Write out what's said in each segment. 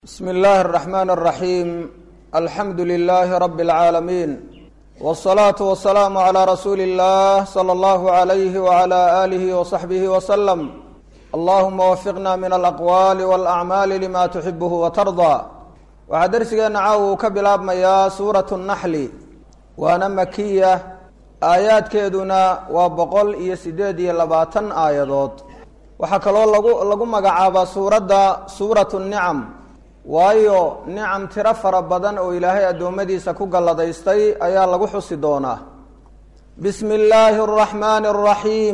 bsm اllahi الرحmn الرaحيم alxamdu لlh rb العaalمين والصlaaة والسlاam عlى rasuuli الlah slى اllah عlyh وعlى آlih وصaxbih وsلم allahuma wfiqna min alأqwali واlأcmaali lima تuxibh وtarضى waxaa dersigeena caaw uu ka bilaabmayaa suuraة الnaxli waana makiya aayaadkeeduna waa boqol iyo sideed iyo labaatan aayadood waxaa kaloo lagu lagu magacaabaa suuradda suuraة الnicm waayo nicam tiro fara badan oo ilaahay addoommadiisa ku galladaystay ayaa lagu xusi doonaa bismi illaahi araxmaani araxiim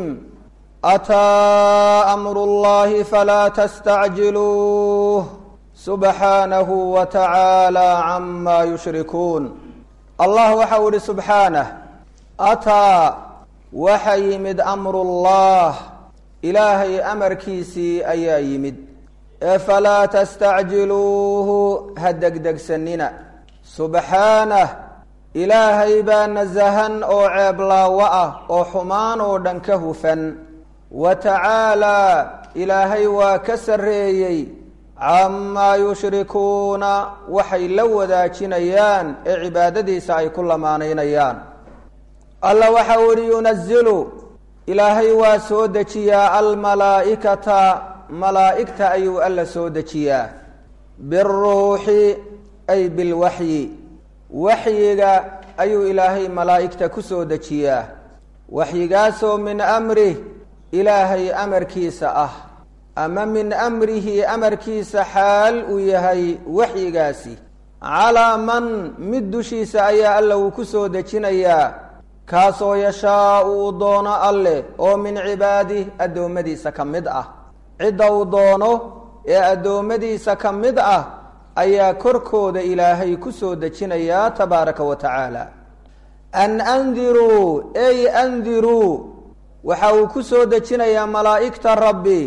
ataa amru llahi falaa tastacjiluuh subxaanahu wa tacaala camaa yushrikuun allah waxau ihi subxaanah ataa waxa yimid amru llah ilaahay amarkiisii ayaa yimid ee falaa tastacjiluuhu ha degdegsanina subxaanah ilaahay baa nasahan oo ceeblaawo ah oo xumaan oo dhan ka hufan wa tacaalaa ilaahay waa ka sarreeyey camaa yushrikuuna waxay la wadaajinayaan ee cibaadadiisa ay ku lamaanaynayaan alla waxa u ihi yunazilu ilaahay waa soo dejiyaa almalaa'ikata malaa'igta ayuu alla soo dejiyaa biruuxi ay bilwaxyi waxyiga ayuu ilaahay malaa'igta ku soo dejiyaa waxyigaasoo min amrih ilaahay amarkiisa ah ama min amrihi amarkiisa xaal uu yahay waxyigaasi calaa man mid dushiisa ayaa alla uu ku soo dejinayaa kaasoo yashaau uu doono alleh oo min cibaadih addoommadiisa ka mid ah cidda uu doono ee addoommadiisa ka mid ah ayaa korkooda ilaahay ku soo dejinayaa tabaaraka wa tacaala an andiruu ey andiruu waxa uu ku soo dejinayaa malaa'igta rabbi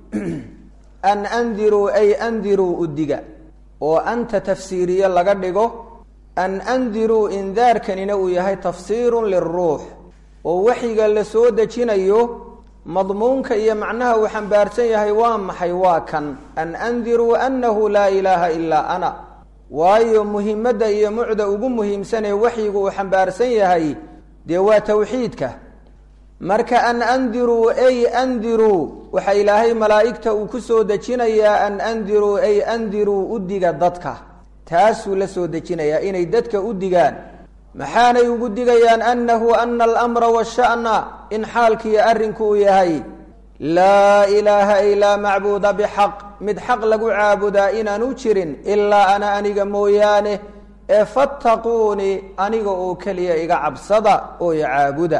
an andiruu ay andiruu udiga oo anta tafsiiriye laga dhigo an andiruu indaarkanina uu yahay tafsiirun liruux oo waxyiga la soo dejinayo madmuunka iyo macnaha uu xambaarsan yahay waa maxay waa kan an andiruu annahu laa ilaaha ilaa ana waayo muhimadda iyo mucda ugu muhiimsanee waxyigu uu xambaarsan yahay dee waa tawxiidka marka an andiruu ay andiruu waxaa ilaahay malaa'igta uu ku soo dejinayaa an andiruu ay andiruu udiga dadka taasuu la soo dejinayaa inay dadka u digaan maxaanay ugu digayaan annahu ana alamra washa'na in xaalkiiyo arrinku uu yahay laa ilaaha ay laa macbuuda bixaq mid xaq lagu caabudaa inaanu jirin ilaa ana aniga mooyaane ee fattaquunii aniga oo keliya iga cabsada oo i caabuda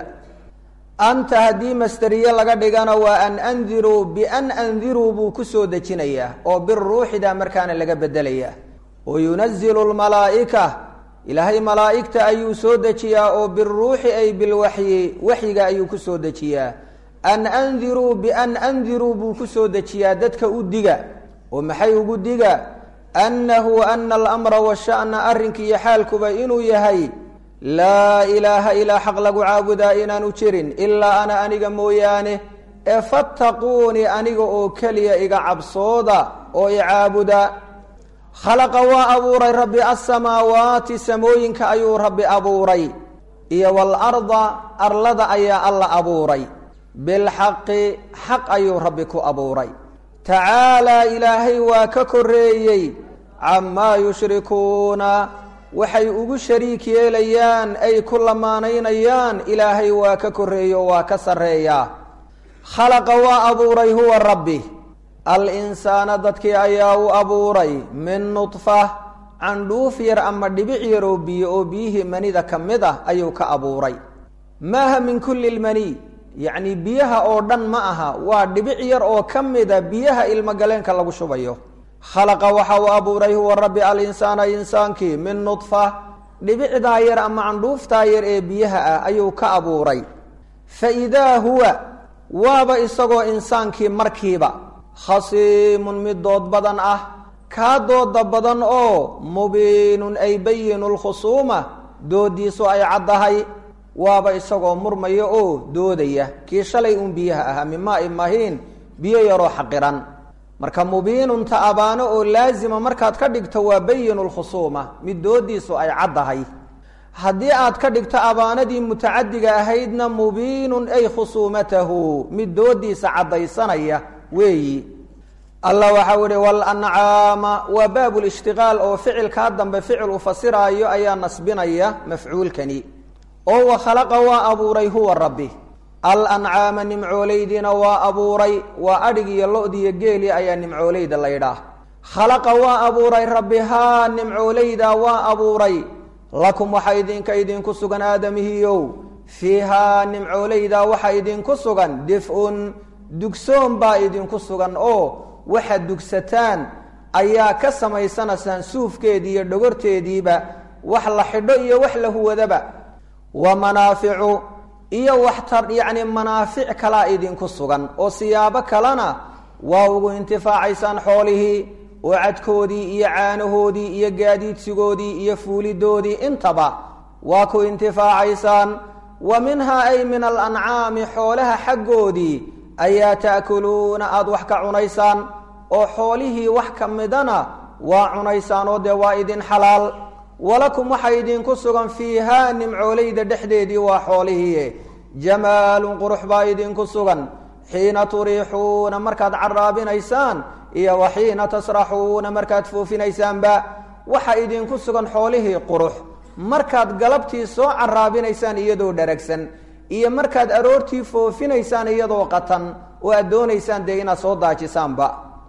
anta haddii masteriye laga dhigana waa an andiruu bian andiruu buu ku soo dejinayaa oo biruuxida markaana laga bedelayaa oo yunazilu lmalaa'ika ilaahay malaa'igta ayuu soo dejiyaa oo biruuxi ay bilwaxyi waxyiga ayuu ku soo dejiyaa an andiruu bian andiruu buu ku soo dejiyaa dadka u diga oo maxay ugu diga annahu ana alamra washa'na arrinka iyo xaalkuba inuu yahay laa ilaaha ilaa xaq lagu caabudaa inaanu jirin ilaa ana aniga mooyaane ee fattaquunii aniga oo keliya iga cabsooda oo i caabuda khalaqa waa abuuray rabbi asamaawaati samooyinka ayuu rabbi abuuray iyo waalarda arlada ayaa alla abuuray bilxaqi xaq ayuu rabbi ku abuuray tacaalaa ilaahay waa ka koreeyey camaa yushrikuuna waxay ugu shariik yeelayaan ay ku lamaanaynayaan ilaahay waa ka koreeyo waa ka sarreeyaa khalaqa waa abuuray huwa rabbi al-insaana dadkii ayaa u abuuray min nudfa candhuuf yar ama dhibic yar oo biyo oo biyihii manida ka mid ah ayuu ka abuuray maaha min kulli lmani yacni biyaha oo dhan ma aha waa dhibic yar oo ka mida biyaha ilmogaleenka lagu shubayo khalaqa waxa uu abuuray huwa rabbi al-insaana insaankii min nudfa dhibicdaa yar ama candhuuftaa yar ee biyaha ah ayuu ka abuuray fa idaa huwa waaba isagoo insaankii markiiba khasiimun mid dood badan ah kaa dooda badan oo mubiinun ay bayinu lkhusuuma doodiisu ay caddahay waaba isagoo murmaya oo doodaya kii shalay uun biyaha ahaa mimaa i mahiin biyo yaroo xaqiran marka mubiinunta abaano oo laazima markaad ka dhigto waa bayinu lkhusuuma mid doodiisu ay caddahay haddii aad ka dhigto abaanadii mutacadiga ahaydna mubiinun ay khusuumatahu mid doodiisa caddaysanaya weeyi allah waxau ihi walancaama waa baab lishtiqaal oo ficilkaa dambe ficil u fasiraayo ayaa nasbinaya mafcuulkani oo wa khalaqa waa abuuray huwa rabbi alancaama nimcooleydiina waa abuuray waa adhig iyo lo-diiyo geeli ayaa nimcooleyda la ydhaah khalaqa waa abuuray rabbi haa nimcooleyda waa abuuray lakum waxaa idinka idinku sugan aadamihiyow fiihaa nimcooleyda waxaa idinku sugan dif-un dugsoon baa idinku sugan oo waxaad dugsataan ayaa ka samaysanaysaan suufkeedii iyo dhogorteediiba wax la xidho iyo wax la huwadaba wa manaaficu iyo waxtar yacni manaafic kalaa idinku sugan oo siyaabo kalena waa ugu intifaacaysaan xoolihii oo cadkoodii iyo caanahoodii iyo gaadiidsigoodii iyo fuulidoodii intaba waa ku intifaacaysaan wa minhaa ay min alancaami xoolaha xaggoodii ayaa ta'kuluuna aada wax ka cunaysaan oo xoolihii wax ka midana waa cunaysaan oo dee waa idin xalaal walakum waxaa idinku sugan fiihaa nimcooleyda dhexdeedii waa xoolihii jamaalun qurux baa idinku sugan xiina turiixuuna markaad caraabinaysaan iyo wa xiina tasraxuuna markaad foofinaysaanba waxaa idinku sugan xoolihii qurux markaad galabtii soo caraabinaysaan iyadoo dharagsan iyo markaad aroortii foofinaysaan iyadoo qatan oo aad doonaysaan dee inaad soo daajisaanba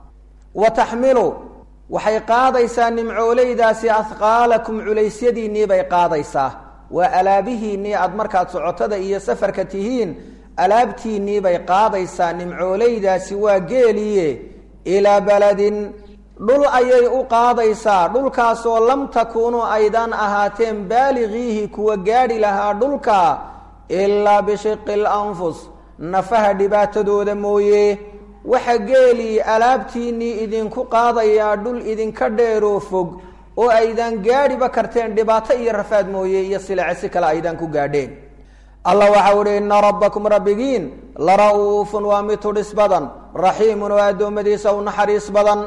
wa taxmilu waxay qaadaysaa nimcooleydaasi ahqaalakum culaysyadiinnii bay qaadaysaa waa alaabihiinnii aad markaad socotada iyo safarka tihiin alaabtiinnii bay qaadaysaa nimcooleydaasi waa geeliye ilaa baladin dhul ayay u qaadaysaa dhulkaasoo lam takuunuu aydaan ahaateen baaligiihi kuwa gaadhi lahaa dhulka ilaa bishiqi lanfus nafaha dhibaatadooda mooye waxa geelii alaabtiinnii idinku qaadayaa dhul idinka dheeroo fog oo aydaan gaadhiba karteen dhibaato iyo rafaad mooye iyo silace si kale aydaan ku gaadheen allah waxau ihi ina rabbakum rabbigiin la ra'uufun waa mid tudhis badan raxiimun oo addoommadiisa u naxariis badan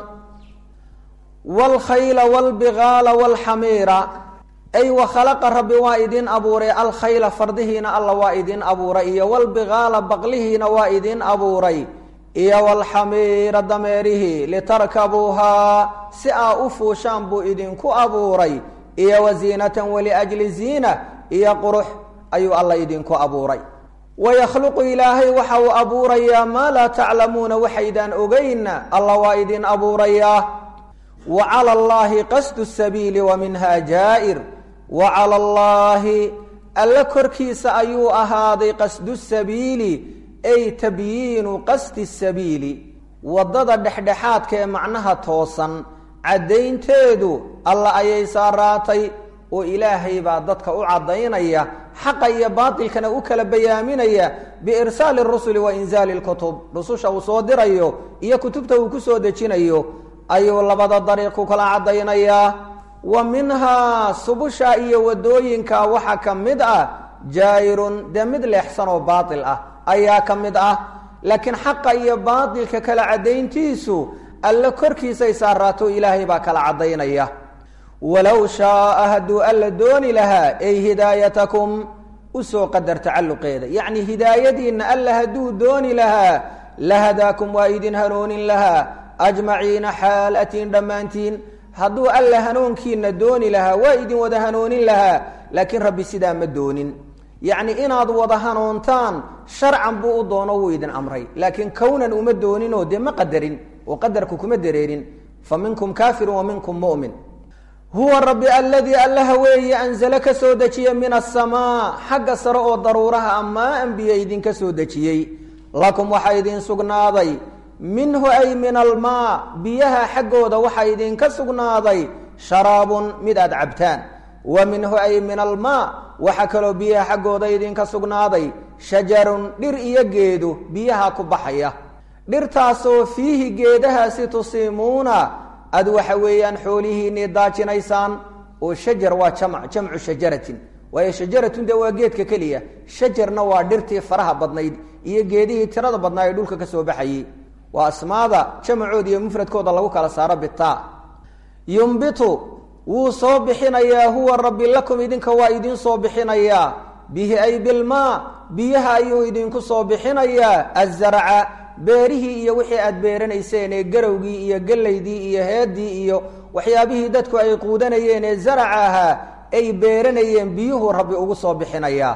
waalkhayla waalbigaala waalxamiira ay wa khalaqa rabbi waa idin abuuray alkhayla fardihiina alla waa idin abuuray iyo walbigaala baqlihiina waa idin abuuray iyo walxamiira dameerihii litarkabuuhaa si aa u fuushaan buu idinku abuuray iyo wa ziinatan waliajli ziina iyo qurux ayuu alla idinku abuuray wayakhluqu ilaahay waxa uu abuurayaa maa laa taclamuuna waxaydaan ogeynna alla waa idin abuurayaa wa cala allaahi qasdu sabiili wa minha jaa'ir wa cala allaahi alle korkiisa ayuu ahaaday qasdu sabiili ay tabyiinu qasdi sabiili waddada dhexdhexaadka ee macnaha toosan caddaynteedu alla ayay saaraatay oo ilaahay baa dadka u caddaynaya xaqa iyo baatilkana u kala bayaaminaya biirsaali rusuli wa inzaali lkutub rususha uu soo dirayo iyo kutubta uu ku soo dejinayo ayuu labada dariiq ku kala caddaynayaa wa minhaa subusha iyo waddooyinka waxaa ka mid ah jaa'irun dee mid leexsan oo baatil ah ayaa ka mid ah laakiin xaqa iyo baatilka kala caddayntiisu alle korkiisay saaraato ilaahay baa kala caddaynaya walow shaaa hadduu alla dooni lahaa ay hidaayatakum usoo qadar tacalluqeeda yacni hidaayadiinna alla hadduu dooni lahaa lahadaakum waa idin hanuunin lahaa ajmaciina xaal atiin dhammaantiin hadduu alla hanuunkiina dooni lahaa waa idin wada hanuunin lahaa laakiin rabbi sidaa ma doonin yacni inaad wada hanuuntaan sharcan buu u doono wuu idin amray laakiin kownan uma dooninoo dee ma qadarin oo qadarku kuma dareerin fa minkum kaafirun wa minkum mu'min huwa rabbi aladii allaha weeye anzale ka soo dejiya min asamaa xagga sare oo daruuraha amaa anbiya idinka soo dejiyey lakum waxaa idin sugnaaday minhu ay min almaa biyaha xaggooda waxaa idinka sugnaaday sharaabun mid aad cabtaan wa minhu ay min almaa waxaa kaloo biyaha xaggooda idinka sugnaaday shajarun dhir iyo geedu biyaha ku baxaya dhirtaasoo fiihi geedahaasi tusiimuuna aad waxa weeyaan xoolihiinii daajinaysaan oo shajar waa jamc jamcu shajaratin waayo shajaratun dee waa geedka keliya shajarna waa dhirtii faraha badnayd iyo geedihii tirada badnaa ee dhulka ka soo baxayey waa asmaada jamacooda iyo mufradkooda lagu kala saaro bitaa yumbitu wuu soo bixinayaa huwa rabbi lakum idinka waa idiin soo bixinayaa bihi ay bilmaa biyaha ayuu idinku soo bixinayaa azarca beerihii iyo wixii aad beeranayseen ee garowgii iyo gellaydii iyo heedii iyo waxyaabihii dadku ay quudanayeen ee zaraca ahaa ay beeranayeen biyuhu rabbi ugu soo bixinayaa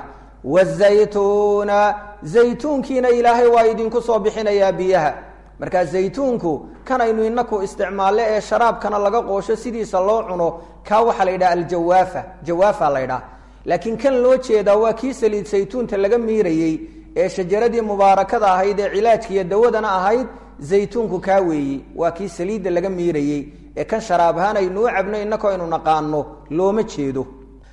wazaytuuna zaytuunkiina ilaahay waa idinku soo bixinayaa biyaha markaa zaytuunku kanaynu inaku isticmaalle ee sharaabkana laga qoosho sidiisa loo cuno kaa waxaa la yidhaha aljawaafa jawaafa la ydhaha laakiin kan loo jeedaa waa kii saliid saytuunta laga miirayey ee shajaradii mubaarakada ahayd ee cilaajkiiyo dawadana ahayd zaytuunku kaa weeye waa kii saliidda laga miirayey ee kan sharaab ahaan aynuu cabno inako aynu naqaano looma jeedo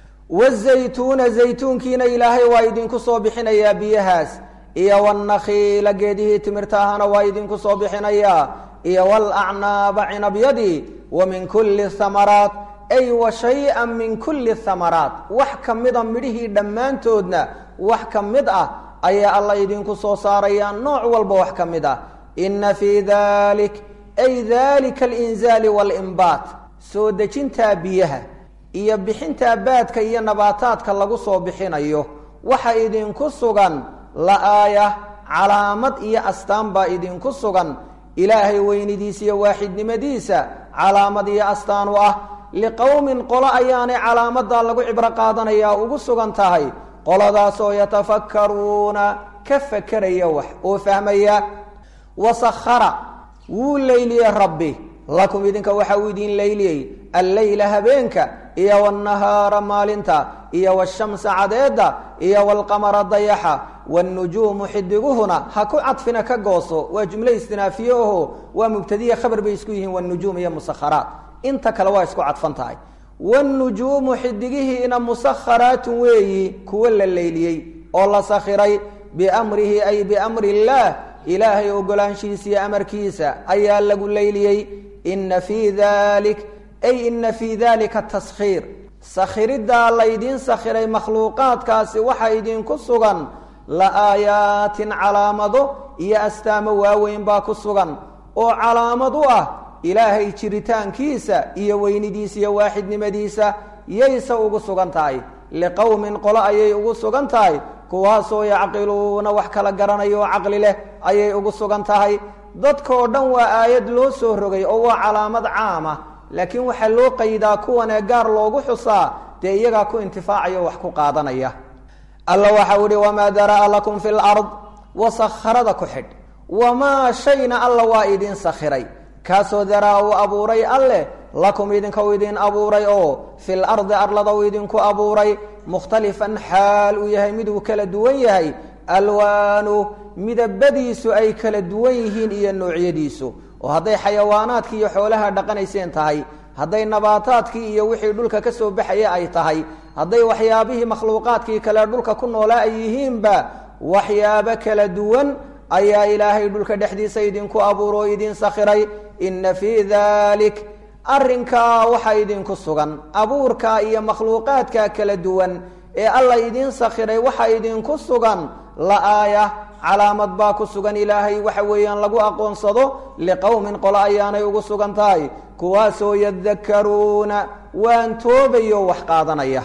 wazaytuuna zaytuunkiina ilaahay waa idinku soo bixinayaa biyahaas iyo wannakhiila geedihii timirta ahana waa idinku soo bixinayaa iyo walacnaaba cinabyadii wa min kulli hamaraat ay wa shay-an min kulli hamaraat wax ka mida midhihii dhammaantoodna wax ka mid ah ayaa alla idinku soo saarayaa nooc walba wax ka mid ah inna fii dalik ay dalika alinzaali waalimbaat soo dejintaa biyaha iyo bixintaa baadka iyo nabaataadka lagu soo bixinayo waxa idinku sugan la-aaya calaamad iyo astaan baa idinku sugan ilaahay weynidiisa iyo waaxidnimadiisa calaamad iyo astaan u ah liqowmin qolo ayaanay calaamadaa lagu cibro qaadanayaa ugu sugan tahay qoladaasoo yatafakkaruuna ka fakeraya wax oo fahmaya wasakhara wuu leyliyey rabbi lakum idinka waxa uu idin leyliyey alleyla habeenka iyo wاnahaara maalinta iyo wshamsa cadeeda iyo wاlqamara dayaxa wاnujuumu xidiguhuna ha ku cadfina ka gooso waa jumle istinaafiye oho waa mubtadiya khabar bay isku yihiin wnujuum iyo musakharaat inta kale waa isku cadfan tahay wاnujuumu xidigihiina musakharaatun weeyi kuwo la leyliyey oo la sakhiray biamrihi ay biamri اllah ilaahay ogolaanshiisa iyo amarkiisa ayaa lagu leyliyey ina fii dalik ay ina fii dalika taskhiir sakhiriddaa laydiin sakhiray makhluuqaadkaasi waxa idinku sugan la aayaatin calaamado iyo astaamo waaweyn baa ku sugan oo calaamad u ah ilaahay jiritaankiisa iyo weynidiisa iyo waaxidnimadiisa yayse ugu sugan tahay liqowmin qolo ayay ugu sugan tahay kuwaasoo yacqiluuna wax kala garanayo oo caqli leh ayay ugu sugan tahay dadkao dhan waa aayad loo soo rogay oo waa calaamad caama laakiin waxaa loo qaydaa kuwanee gaar loogu xusaa dee iyagaa ku intifaacayo wax ku qaadanaya alla waxau ihi wamaa dara'a lakum fi lard wasakharada ku xidh wamaa shayna alla waa idin sakhiray kaasoo daraa uu abuuray alleh lakum idinka u idin abuuray oo fil ardi arlada uu idinku abuuray mukhtalifan xaal uu yahay mid uu kala duwan yahay alwaanu midabadiisu ay kala duwan yihiin iyo noocyadiisu oo hadday xayawaanaadkii iyo xoolaha dhaqanayseen tahay hadday nabaataadkii iyo wixii dhulka ka soo baxaya ay tahay hadday waxyaabihii makhluuqaadkii kale dhulka ku noolaa ay yihiinba waxyaabo kala duwan ayaa ilaahay dhulka dhexdiisa idinku abuuro oo idin sakhiray inna fii dalik arrinkaa waxaa idinku sugan abuurka iyo makhluuqaadka kala duwan ee alla idiin sakhiray waxaa idinku sugan la-aaya calaamad baa ku sugan ilaahay waxa weeyaan lagu aqoonsado liqowmin qolo ayaanay ugu sugan tahay kuwaasoo yadakaruuna waan toobayo wax qaadanaya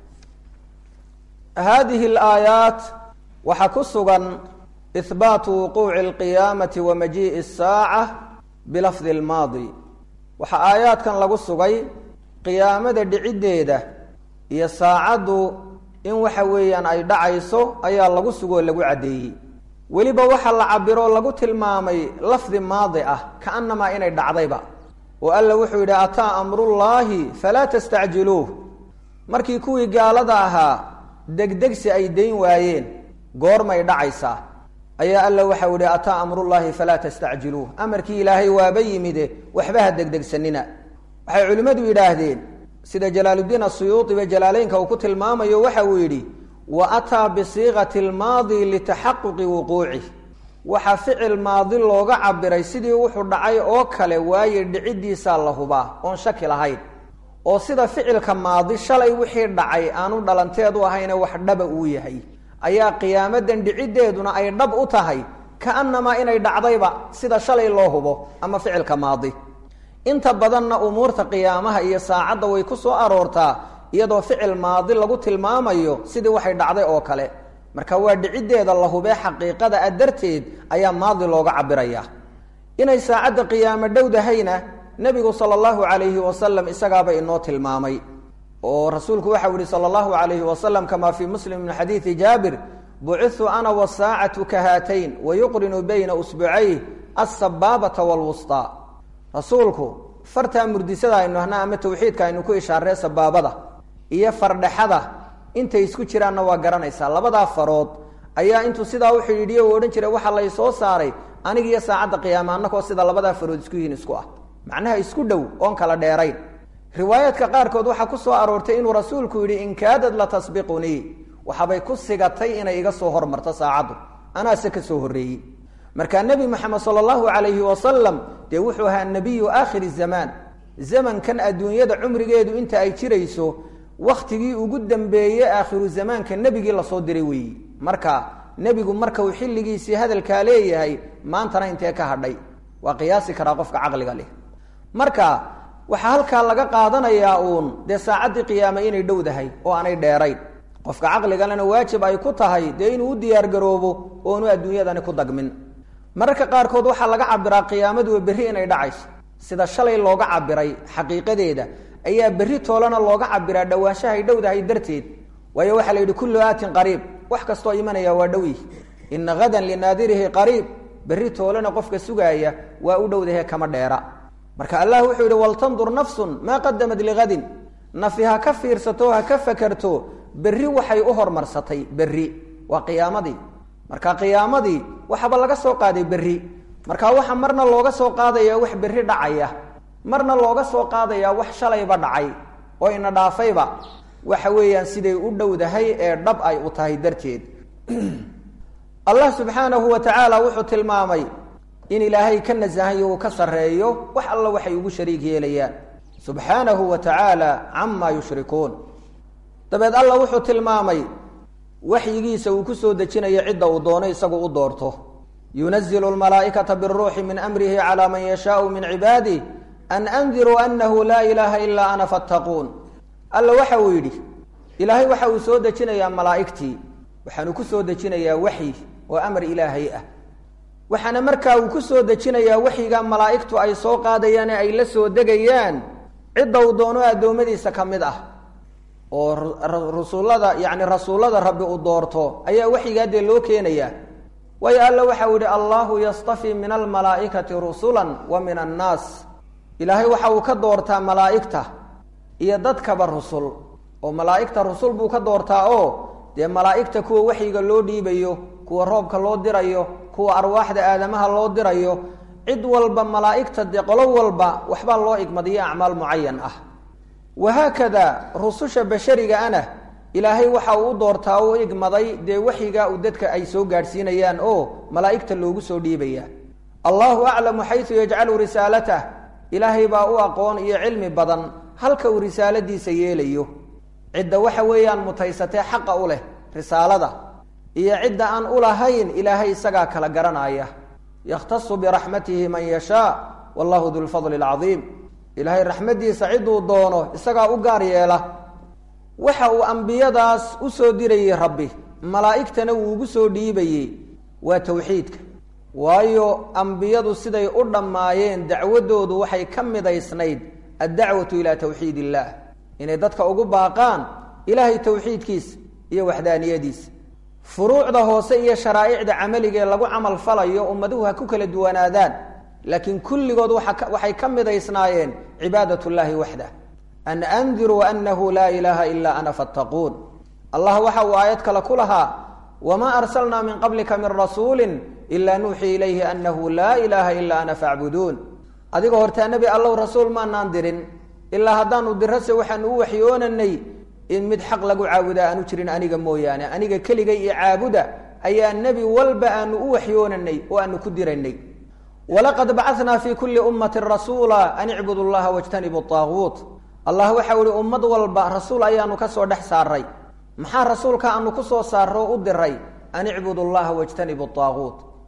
haadihi alaayaat waxaa ku sugan ihbaatu wuquuci alqiyaamati wa majii'i asaaca bilafdi almaadi waxaa aayaadkan lagu sugay qiyaamada dhiciddeeda iyo saacaddu in waxa weeyaan ay dhacayso ayaa lagu sugoo lagu caddeeyey weliba waxaa la cabiroo lagu tilmaamay lafdi maadi ah kaanamaa inay dhacdayba oo alla wuxuu yidhi ataa amrullaahi falaa tastacjiluuh markii kuwii gaalada ahaa degdegsi ay dayn waayeen goormay dhacaysaa ayaa alla waxau yihi ataa amrullaahi falaa tastacjiluuh amarkii ilaahay waaba yimide waxba ha degdegsanina waxay culimmadu yidhaahdeen sida jalaaluddiin asuyuudiba jalaaleynka uu ku tilmaamayo waxa uu yidhi wa ataa bisiiqati lmaadi litaxaquqi wuquucih waxaa ficil maadi looga cabiray sidii wuxuu dhacay oo kale waaye dhiciddiisaa la hubaa oon shaki lahayn oo sida ficilka maadi shalay wixii dhacay aanu dhalanteedu ahayne wax dhaba uu yahay ayaa qiyaamadan dhiciddeeduna ay dhab u tahay kaanamaa inay dhacdayba sida shalay loo hubo ama ficilka maadi inta badanna umuurta qiyaamaha iyo saacadda way ku soo aroortaa iyadoo ficil maadi lagu tilmaamayo sidii waxay dhacday oo kale marka waa dhiciddeeda la hubee xaqiiqada a darteed ayaa maadi looga cabiraya inay saacadda qiyaamo dhowdahayna nebigu sala allahu calayhi wasalam isagaaba inoo tilmaamay oo rasuulku waxau yihi sala allahu calayhi wasalam kamaa fii muslim min xadiidi jaabir bucitu ana wasaacatu ka haatayn wayuqrinu bayna usbucayh alsabaabata waalwustaa rasuulku fartaa murdisada aynu ahnaa ama tawxiidka aynu ku ishaaree sabaabada iyo fardhexada intay isku jiraanna waa garanaysaa labadaa farood ayaa intuu sidaa u xidhiidhiye u odhan jiray waxaa lay soo saaray aniga iyo saacadda qiyaama annakoo sida labadaa farood isku yihiin isku ah macnaha isku dhow oon kala dheerayn riwaayaadka qaarkood waxaa ku soo aroortay inuu rasuulku yidhi in kaadad la tasbiqunii waxaabay ku sigatay inay iga soo hormarto saacaddu anaase ka soo horreeyey markaa nebi moxamed sala allahu calayhi wasalam dee wuxuu ahaa nebiyu aakhiri zamaan zamankan adduunyada cumrigeedu inta ay jirayso wakhtigii ugu dambeeye aakhiru zamaanka nebigii lasoo diray weeyi marka nebigu marka uu xilligiisii hadalkaa leeyahay maantana intee ka hadhay waa qiyaasi karaa qofka caqliga leh marka waxaa halkaa laga qaadanayaa uun dee saacaddii qiyaame inay dhowdahay oo aanay dheerayn qofka caqligalena waajib ay ku tahay dee inuu u diyaargaroobo oonu adduunyadani ku dagmin mararka qaarkood waxaa laga cabiraa qiyaamaduwa berri inay dhacayso sida shalay looga cabiray xaqiiqadeeda ayaa berri toolana looga cabiraa dhawaanshahay dhowdahay darteed waayo waxaa la yidhi kullu aatin qariib wax kastoo imanaya waa dhow yihi ina hadan linaadirihi qariib berri toolana qofka sugaaya waa u dhowdahe kama dheera marka allah wuxuu yidhi waltandur nafsun maa qadamat ligadin nafi ha ka fiirsato ha ka fakerto berri waxay u hormarsatay berri waa qiyaamadii marka qiyaamadii waxaba laga soo qaaday berri marka waxa marna looga soo qaadaya wax berri dhacaya marna looga soo qaadaya wax shalayba dhacay oo ina dhaafayba waxa weeyaan siday u dhowdahay ee dhab ay u tahay darteed allah subxaanahu wa tacaala wuxuu tilmaamay in ilaahay ka nasahayo uu ka sarreeyo wax alla waxay ugu shariig yeelayaan subxaanahu wa tacaala camaa yushrikuun dabeed allah wuxuu tilmaamay waxyigiisa uu ku soo dejinayo cidda uu doono isagu u doorto yunazilu lmalaa'ikata biruuxi min amrihi calaa man yashaau min cibaadih an andiruu anahu laa ilaaha ilaa ana fattaquun alla waxa uu yidhi ilaahay waxa uu soo dejinayaa malaa'igtii waxaanu ku soo dejinayaa waxyi oo amar ilaahay ah waxaana markaa uu ku soo dejinayaa waxyiga malaa'igtu ay soo qaadayaan ee ay la soo degayaan cidda uu doono addoommadiisa ka mid ah oo rusulada yacni rasuullada rabbi uu doorto ayaa waxyigaa dee loo keenayaa waayo alla waxau yihi allahu yastafii min almalaa'ikati rusulan wa min annaas ilaahay waxa uu ka doortaa malaa'igta iyo dadkaba rusul oo malaa'igta rusul buu ka doortaa oo dee malaa'igta kuwa waxyiga loo dhiibayo kuwa roobka loo dirayo kuwa arwaaxda aadamaha loo dirayo cid walba malaa'igta dee qolo walba waxbaa loo igmadiyo acmaal mucayan ah wahaakada rususha bashariga ana ilaahay waxa uu u doortaa u igmaday dee waxyiga uu dadka ay soo gaadhsiinayaan oo malaa'igta loogu soo dhiibaya allahu aclamu xaysu yajcalu risaalatah ilaahay baa u aqoon iyo cilmi badan halka uu risaaladiisa yeelayo cidda waxa weeyaan mutaysatee xaqa u leh risaalada iyo cidda aan u lahayn ilaahay isagaa kala garanaya yakhtasu biraxmatihi man yashaa wallahu du lfadli alcadiim ilaahay raxmaddiisa ciduu doono isagaa u gaar yeela waxa uu ambiyadaas u soo dirayey rabbi malaa'igtana wuu ugu soo dhiibayey waa tawxiidka waayo ambiyadu siday u dhammaayeen dacwaddoodu waxay ka midaysnayd addacwatu ilaa tawxiid illaah inay dadka ugu baaqaan ilaahay tawxiidkiisa iyo waxdaaniyadiisa furuucda hoose iyo sharaa'icda camaliga ee lagu camal falayo ummaduhu ha ku kala duwanaadaan laakiin kulligood waxay ka midaysnaayeen cibaadat llaahi waxdah an andiruu anahu laa ilaaha ilaa ana fattaquun allah waxa uu aayad kale ku lahaa wamaa arsalnaa min qablika min rasuulin ilaa nuuxii ilayhi anahu laa ilaaha ilaa ana facbuduun adiga hortaa nebi allow rasuul maanaan dirin ilaa haddaanu dirase waxaanu u waxyoonanay in mid xaq lagu caabudaa aanu jirin aniga mooyaane aniga keligay iyo caabuda ayaa nebi walba aanu u waxyoonanay oo aanu ku diraynay walaqad bacatnaa fii kulli ummatin rasuula an icbudu llaha wajtanibu aaguut allah waxau ihi ummad walba rasuul ayaanu ka soo dhex saaray maxaa rasuulka aanu ku soo saarro o u diray an icbudu llaha wajtanibu aaguut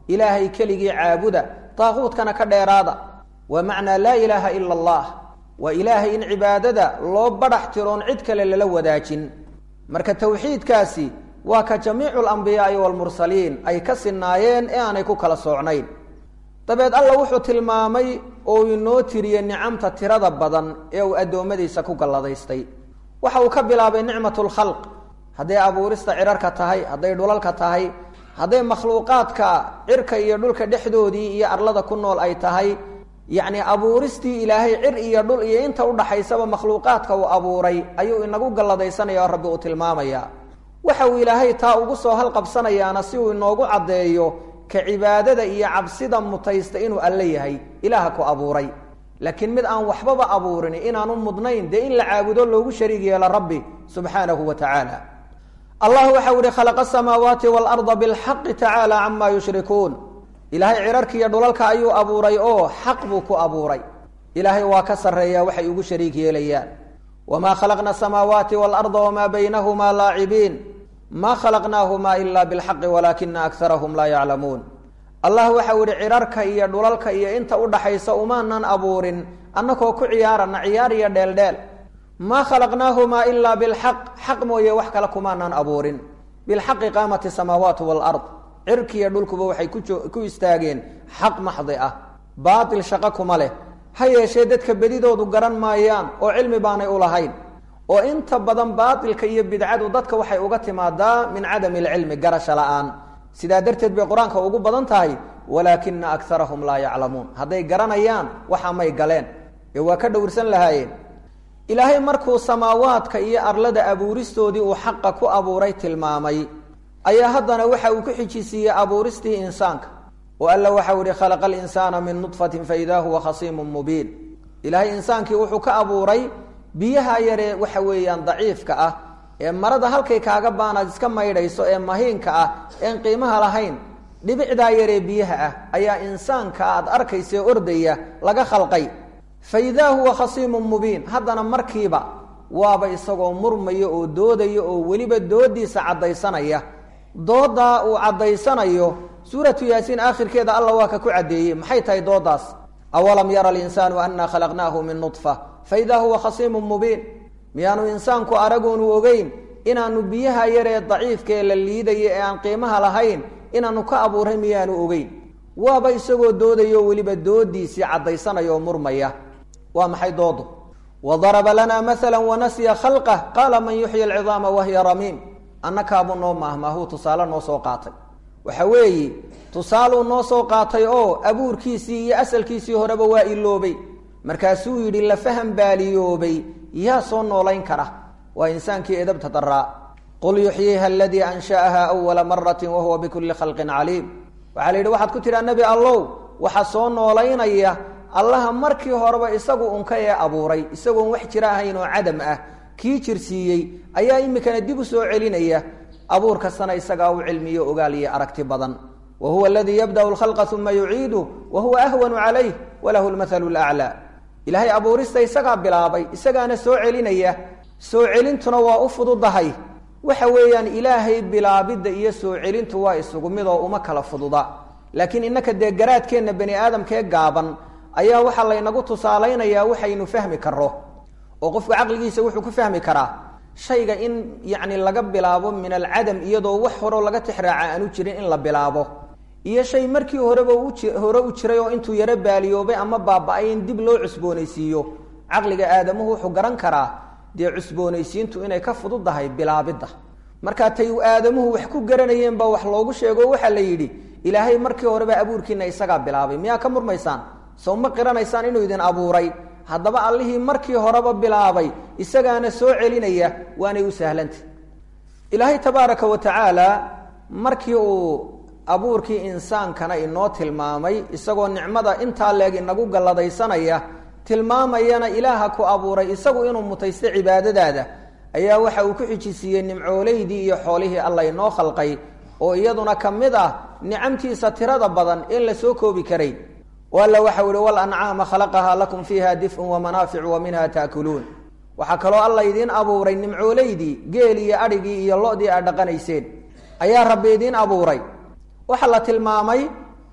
ilaahay keligii caabuda daaquudkana ka dheeraada waa macnaa laa ilaaha ila allah waa ilaahay in cibaadada loo badhax tiroon cid kale lala wadaajin marka tawxiidkaasi waa ka jamiicu alambiyaai waalmursaliin ay ka sinaayeen ee aanay ku kala soocnayn dabeed alla wuxuu tilmaamay oo inoo tiriyey nicamta tirada badan ee uu addoommadiisa ku galladaystay waxa uu ka bilaabay nicmat lkhalq hadday abuurista cirarka tahay hadday dhulalka tahay hadday makhluuqaadka cirka iyo dhulka dhexdoodii iyo arlada ku nool ay tahay yacni abuuristii ilaahay cir iyo dhul iyo inta udhaxaysaba makhluuqaadka uu abuuray ayuu inagu galladaysanaya oo rabbi uu tilmaamaya waxa uu ilaahay taa ugu soo halqabsanayaana si uu inoogu caddeeyo ka cibaadada iyo cabsida mutaysta inuu alle yahay ilaaha ku abuuray laakiin mid aan waxbaba abuurin inaanu mudnayn dee in la caabudo loogu shariig yeelo rabbi subxaanahu wa tacaala allah waxau ihi khalaqa asamaawaati waalarda bilxaqi tacaala camaa yushrikuun ilaahay cirarkiiyo dhulalka ayuu abuuray oo xaq buu ku abuuray ilaahay waa ka sarreeyaa waxay ugu shariig yeelayaan wamaa khalaqna asamaawaati waalarda wamaa baynahumaa laacibiin ma khalaqnaahumaa ila bilxaqi walaakina akarahum laa yaclamuun allah waxau ihi cirarka iyo dhulalka iyo inta udhaxaysa umaanan abuurin annakoo ku ciyaarana ciyaar iyo dheeldheel maa khalaqnaahumaa ilaa bilxaq xaq mooye wax kale kumaanan abuurin bilxaqi qaamat isamaawaat waalard cirkiiyo dhulkuba waxay ku istaageen xaq maxdi ah baatil shaqo kuma leh ha yeeshee dadka bedidoodu garan maayaan oo cilmi baanay u lahayn oo inta badan baatilka iyo bidcadu dadka waxay uga timaadaa min cadami alcilmi garasho la-aan sidaa darteed bay qur-aanka ugu badan tahay walaakina akarahum laa yaclamuun hadday garanayaan waxa may galeen ee waa ka dhowrsan lahaayeen ilaahay markuu samaawaadka iyo arlada abuuristoodii uu xaqa ku abuuray tilmaamay ayaa haddana waxa uu ku xijisiiyey abuuristii insaanka oo alla waxau ihi khalaqa alinsaana min nudfatin faidaa huwa khasiimun mubiin ilaahay insaankii wuxuu ka abuuray biyaha yaree waxa weeyaan daciifka ah ee marada halkay kaaga baanaad iska maydhayso ee mahiinka ah een qiimaha lahayn dhibicdaa yaree biyaha ah ayaa insaanka aad arkaysae ordaya laga khalqay fa idaa huwa khasiimun mubiin haddana markiiba waaba isagoo murmaya oo doodaya oo weliba doodiisa caddaysanaya doodaa uu caddaysanayo suuratu yaasiin aakhirkeeda alla waa ka ku caddeeyey maxay tahay doodaas awalam yara alinsaanu annaa khalaqnaahu min nudfa fa idaa huwa khasiimun mubiin miyaanu insaanku aragoonu ogeyn inaanu biyaha yaree daciifka ee la liidaya ee aan qiimaha lahayn inaanu ka abuuray miyaanu ogeyn waaba isagoo doodayo weliba doodiisii caddaysanaya oo murmaya waa maxay doodu wadaraba lanaa maala wanasiya khalqah qaala man yuxyi alcidaama wahiya ramiim annakaabuu noo maahmaahuu tusaale noo soo qaatay waxa weeye tusaaluu noo soo qaatay oo abuurkiisii iyo asalkiisii horeba waa iloobay markaasuu yidhi la faham baaliyoobay yaa soo noolayn kara waa insaankii edabta daraa qul yuxyiiha aladii ansha'aha awala maratin wahuwa bikulli khalqin caliim waxaa la yidhi waxaad ku tidhaa nebi allow waxa soo noolaynaya allaha markii horeba isagu unka ee abuuray isagoon wax jira ahayn oo cadam ah kii jirsiiyey ayaa imikana dib u soo celinaya abuur kastana isagaa u cilmiyo ogaal iyo aragti badan wa huwa aladii yabda'u lkhalqa uma yuciidu wa huwa ahwanu calayh walahu lmathalu laclaa ilaahay abuurista isagaa bilaabay isagaana soo celinaya soo celintuna waa u fududahay waxa weeyaan ilaahay bilaabidda iyo soo celintu waa isugu mid oo uma kala fududa laakiin innaka dee garaadkeenna bani aadamkee gaaban ayaa waxaa laynagu tusaalaynayaa waxaynu fahmi karro oo qofku caqligiisa wuxuu ku fahmi karaa shayga in yacni laga bilaabo min alcadam iyadoo wax horeo laga tixraaca aanu jirin in la bilaabo iyo shay markii horeba hore u jiray oo intuu yaro baaliyoobay ama baaba-ay in dib loo cusboonaysiiyo caqliga aadamuhu wuxuu garan karaa dee cusboonaysiintu inay ka fududdahay bilaabidda markaa tay aadamuhu wax ku garanayeen baa wax loogu sheego waxaa la yidhi ilaahay markii horeba abuurkiina isagaa bilaabay miyaa ka murmaysaan sow ma qiranaysaan inuu idin abuuray haddaba allihii markii horeba bilaabay isagaana soo celinaya waanay u sahlantah ilaahay tabaaraka wa tacaala markii uu abuurkii insaankana inoo tilmaamay isagoo nicmada intaa leeg inagu galladaysanaya tilmaamayana ilaaha ku abuuray isagu inuu mutaysto cibaadadaada ayaa waxa uu ku xijisiiyey nimcooleydii iyo xoolihii alla inoo khalqay oo iyaduna ka mid ah nicamtiisa tirada badan in la soo koobi karay alla waxau ihi walancaama khalaqahaa lakum fiiha dif'un wamanaaficu wa minha taakuluun waxaa kaloo alla idiin abuuray nimcooleydii geel iyo adhigii iyo lo-dii aad dhaqanayseen ayaa rabbi idiin abuuray waxaa la tilmaamay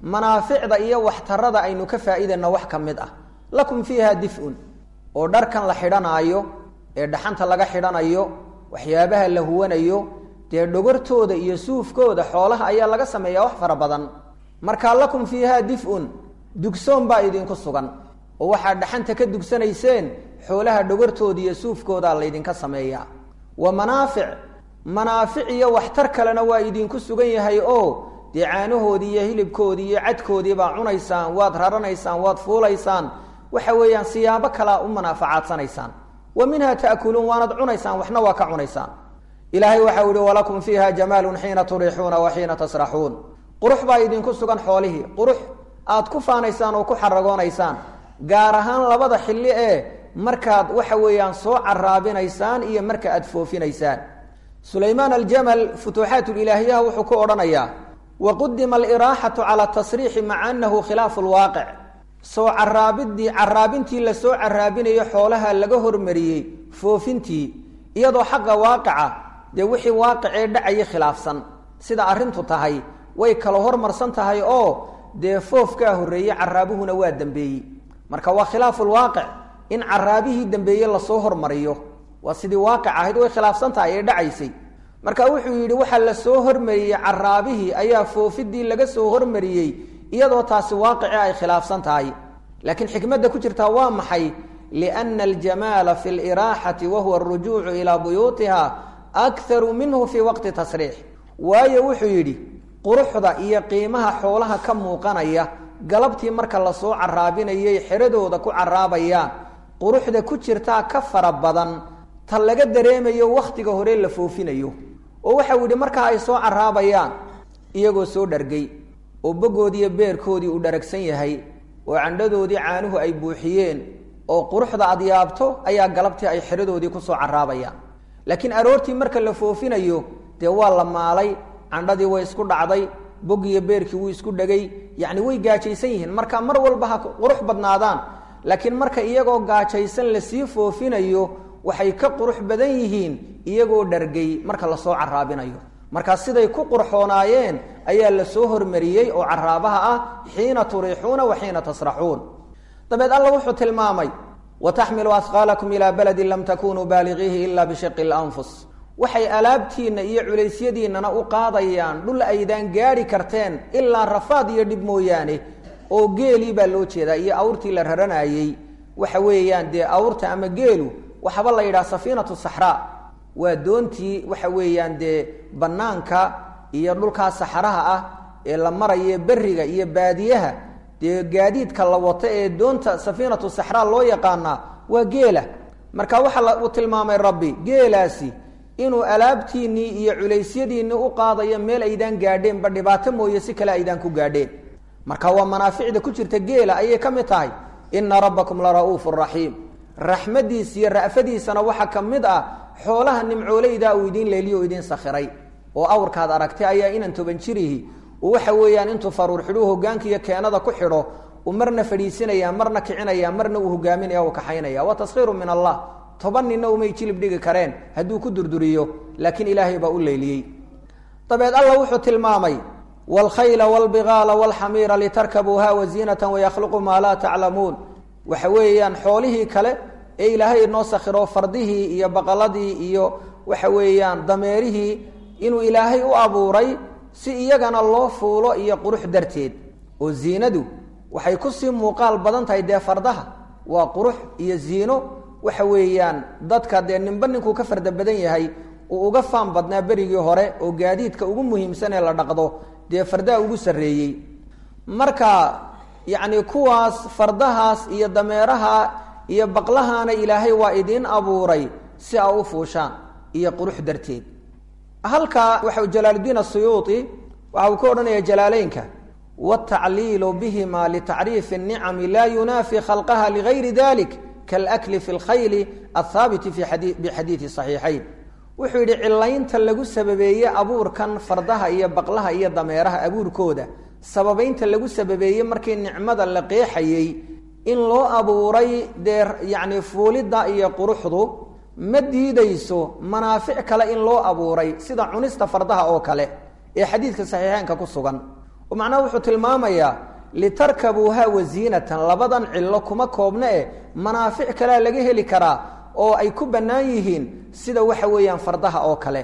manaaficda iyo waxtarada aynu ka faa'iidayno wax ka mid ah lakum fiiha dif'un oo dharkan la xidhanaayo ee dhaxanta laga xidhanayo waxyaabaha la huwanayo dee dhogortooda iyo suufkooda xoolaha ayaa laga sameeyaa wax fara badan markaa lakum fiiha dif'un dugsoon baa idinku sugan oo waxaad dhaxanta ka dugsanayseen xoolaha dhogortooda iyo suufkoodaa laydinka sameeyaa wa manaafic manaafic iyo waxtar kalena waa idinku sugan yahay oo dee caanahoodii iyo hilibkoodii iyo cadkoodii baa cunaysaan waad raranaysaan waad fuulaysaan waxa weeyaan siyaabo kalea u manaafacaadanaysaan wa minha ta'kuluun waanad cunaysaan waxna waa ka cunaysaan ilaahay waxau yihi walakum fiiha jamaalun xiina turiixuuna wa xiina tasraxuun qurux baa idinku sugan xoolihii qurux aad ku faanaysaan oo ku xaragoonaysaan gaar ahaan labada xilli ee markaad waxa weeyaan soo caraabinaysaan iyo marka aad foofinaysaan sulaymaan aljamal futuuxaat ilaahiyaha wuxuu ku odhanayaa waqudima aliraaxatu cala tasriixi maca anahu khilaafu lwaaqic soo caraabidii caraabintii lasoo caraabinayo xoolaha laga hormariyey foofintii iyadoo xaqa waaqica dee wixii waaqicee dhacaya khilaafsan sida arrintu tahay way kala hormarsan tahay oo dee foofkaa horreeyey caraabuhuna waa dembeeyey marka waa khilaafu lwaaqic in caraabihii dambeeye lasoo hormariyo waa sidii waaqic ahayd way khilaafsan tahay ee dhacaysay marka wuxuu yidhi waxaa lasoo hormariyey caraabihii ayaa foofidii laga soo hormariyey iyadoo taasi waaqici ay khilaafsan tahay laakiin xikmadda ku jirtaa waa maxay liana aljamaala fi liraaxati wahuwa arujuucu ilaa buyuutiha akharu minhu fii waqti tasriix waayo wuxuu yidhi quruxda iyo qiimaha xoolaha ka muuqanaya galabtii marka lasoo caraabinayay xeradooda ku caraabayaan quruxda ku jirtaa ka fara badan ta laga dareemayo wakhtiga hore la foofinayo oo waxau yidhi markaa ay soo caraabayaan iyagoo soo dhargay oo bogoodiiyo beerkoodii uu dharagsan yahay oo candhadoodii caanuhu ay buuxiyeen oo quruxda ad yaabto ayaa galabtii ay xeradoodii kusoo caraabayaan laakiin aroortii marka la foofinayo dee waa la maalay candhadii way isku dhacday bogiyo beerkii wuu isku dhegay yacni way gaajaysan yihiin marka mar walba ha qurux badnaadaan laakiin marka iyagoo gaajaysan lasii foofinayo waxay ka qurux badan yihiin iyagoo dhargay marka lasoo caraabinayo markaa siday ku qurxoonaayeen ayaa lasoo hormariyey oo caraabaha ah xiina turiixuuna wa xiina tasraxuun dabeed alla wuxuu tilmaamay wataxmilu asqaalakum ilaa baladin lam takunuu baaligiihi ila bishiqi lanfus waxay alaabtiinna iyo culaysyadiinnana u qaadayaan dhul aydaan gaadhi karteen ilaa rafaad iyo dhib mooyaane oo geelii baa loo jeedaa iyo awrtii la raranayey waxa weeyaan dee awrta ama geelu waxaaba la yidhaha safiinatu saxraa waa doontii waxa weeyaan dee bannaanka iyo dhulkaa saxaraha ah ee la maraye beriga iyo baadiyaha dee gaadiidka la wato ee doonta safiinatu saxraa loo yaqaanaa waa geela marka waxaa uu tilmaamay rabbi geelaasi inuu alaabtiinnii iyo culaysyadiinnii u qaadayo meel aydaan gaadheenba dhibaato mooye si kale aydaan ku gaadheen marka waa manaaficda ku jirta geela ayay ka mid tahay ina rabbakum la ra'uufu raxiim raxmadiis iyo ra'fadiisana waxaa ka mid ah xoolaha nimcooleyda uu idiin leeliyo o idiin sakhiray oo awrkaad aragtay ayaa inan toban jirihi waxa weeyaan intuu faruur xidhuu hogaanka iyo keenada ku xidho uu marna fadhiisinaya marna kicinaya marna uu hogaaminaya u kaxaynaya waa taskhiiru min allah toban ninna umay jilib dhigi kareen hadduu ku durduriyo laakiin ilaahay baa u leyliyey dabeed alla wuxuu tilmaamay wlkhayla wlbigaala wlxamiira litarkabuuha waziinata wayakhluqu maa laa taclamuun waxa weeyaan xoolihii kale ee ilaahay inoo sakhiro fardihii iyo baqaladii iyo waxa weeyaan dameerihii inuu ilaahay u abuuray si iyagana loo fuulo iyo qurux darteed oo ziinadu waxay kusii muuqaal badan tahay dee fardaha waa qurux iyo ziino waxa weeyaan dadka dee ninba ninkuu ka farda badan yahay uu uga faan badnaa berigii hore oo gaadiidka ugu muhiimsan ee la dhaqdo dee fardaha ugu sarreeyey marka yacni kuwaas fardahaas iyo dameeraha iyo baqlahaana ilaahay waa idiin abuuray si aa u fuushaan iyo qurux darteed halka waxa jalaaluddiin asuyuuti waxa uu ka odhanaya jalaaleynka wاtacliilu bihima litacriifi الnicami laa yunaafi khalqaha ligayri dalik kalakli fi اlkhayli athaabiti bixadiidi صaxiixayn wuxuu yidhi cilaynta lagu sababeeye abuurkan fardaha iyo baqlaha iyo dameeraha abuurkooda sababaynta lagu sababeeyey markii nicmada la qeexayey in loo abuuray dee yacni fuulidda iyo quruxdu ma diidayso manaafic kale in loo abuuray sida cunista fardaha oo kale ee xadiidka saxiixeynka ku sugan oo macnaha wuxuu tilmaamayaa litarkabuuha wasiinatan labadan cillo kuma koobna e manaafic kalea laga heli karaa oo ay ku bannaan yihiin sida waxa weeyaan fardaha oo kale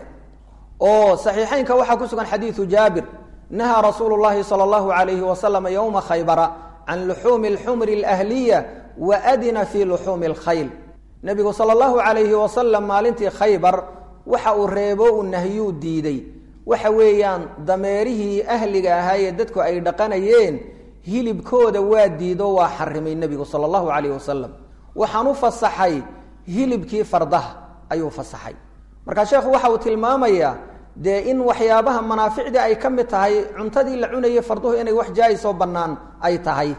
oo saxiixeynka waxaa ku sugan xadiidu jaabir nahaa rasuulu llahi sala allahu alayhi wasalam yowma khaybara can luxuumi alxumri alahliya wa adina fii luxuumi alkhayl nebigu sala allahu calayhi wasalam maalintii khaybar waxa uu reebo uu nahyuu diiday waxa weeyaan dameerihii ahliga ahaayee dadku ay dhaqanayeen hilibkooda waa diido waa xarimay nebigu sala allahu calayhi wasalam waxaan u fasaxay hilibkii fardaha ayuu fasaxay markaa sheekhu waxa uu tilmaamayaa dee in waxyaabaha manaaficdii ay ka mid tahay cuntadii la cunayay farduhu inay wax jaa-isoo bannaan ay tahay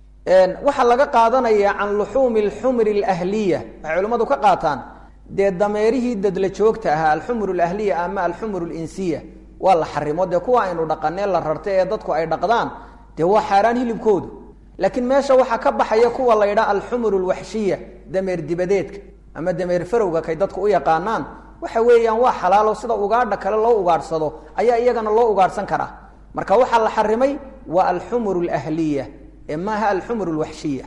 waxaa laga qaadanayaa can luxuumi alxumri alahliya waxay culimmadu ka qaataan dee dameerihii dadla joogta ahaa alxumru alahliya ama alxumru alinsiya waa la xarimo dee kuwa aynu dhaqanee la rartay ee dadku ay dhaqdaan dee waa xaaraan hilibkoodu laakiin meesha waxaa ka baxaya kuwa la ydhaa alxumru alwaxshiya dameer dibadeedka ama dameer farowga kay dadku u yaqaanaan waxa weeyaan waa xalaalo sida ugaadha kale loo ugaadhsado ayaa iyagana loo ugaadhsan karaa marka waxaa la xarimay waa alxumru alahliya ee maaha alxumru alwaxshiya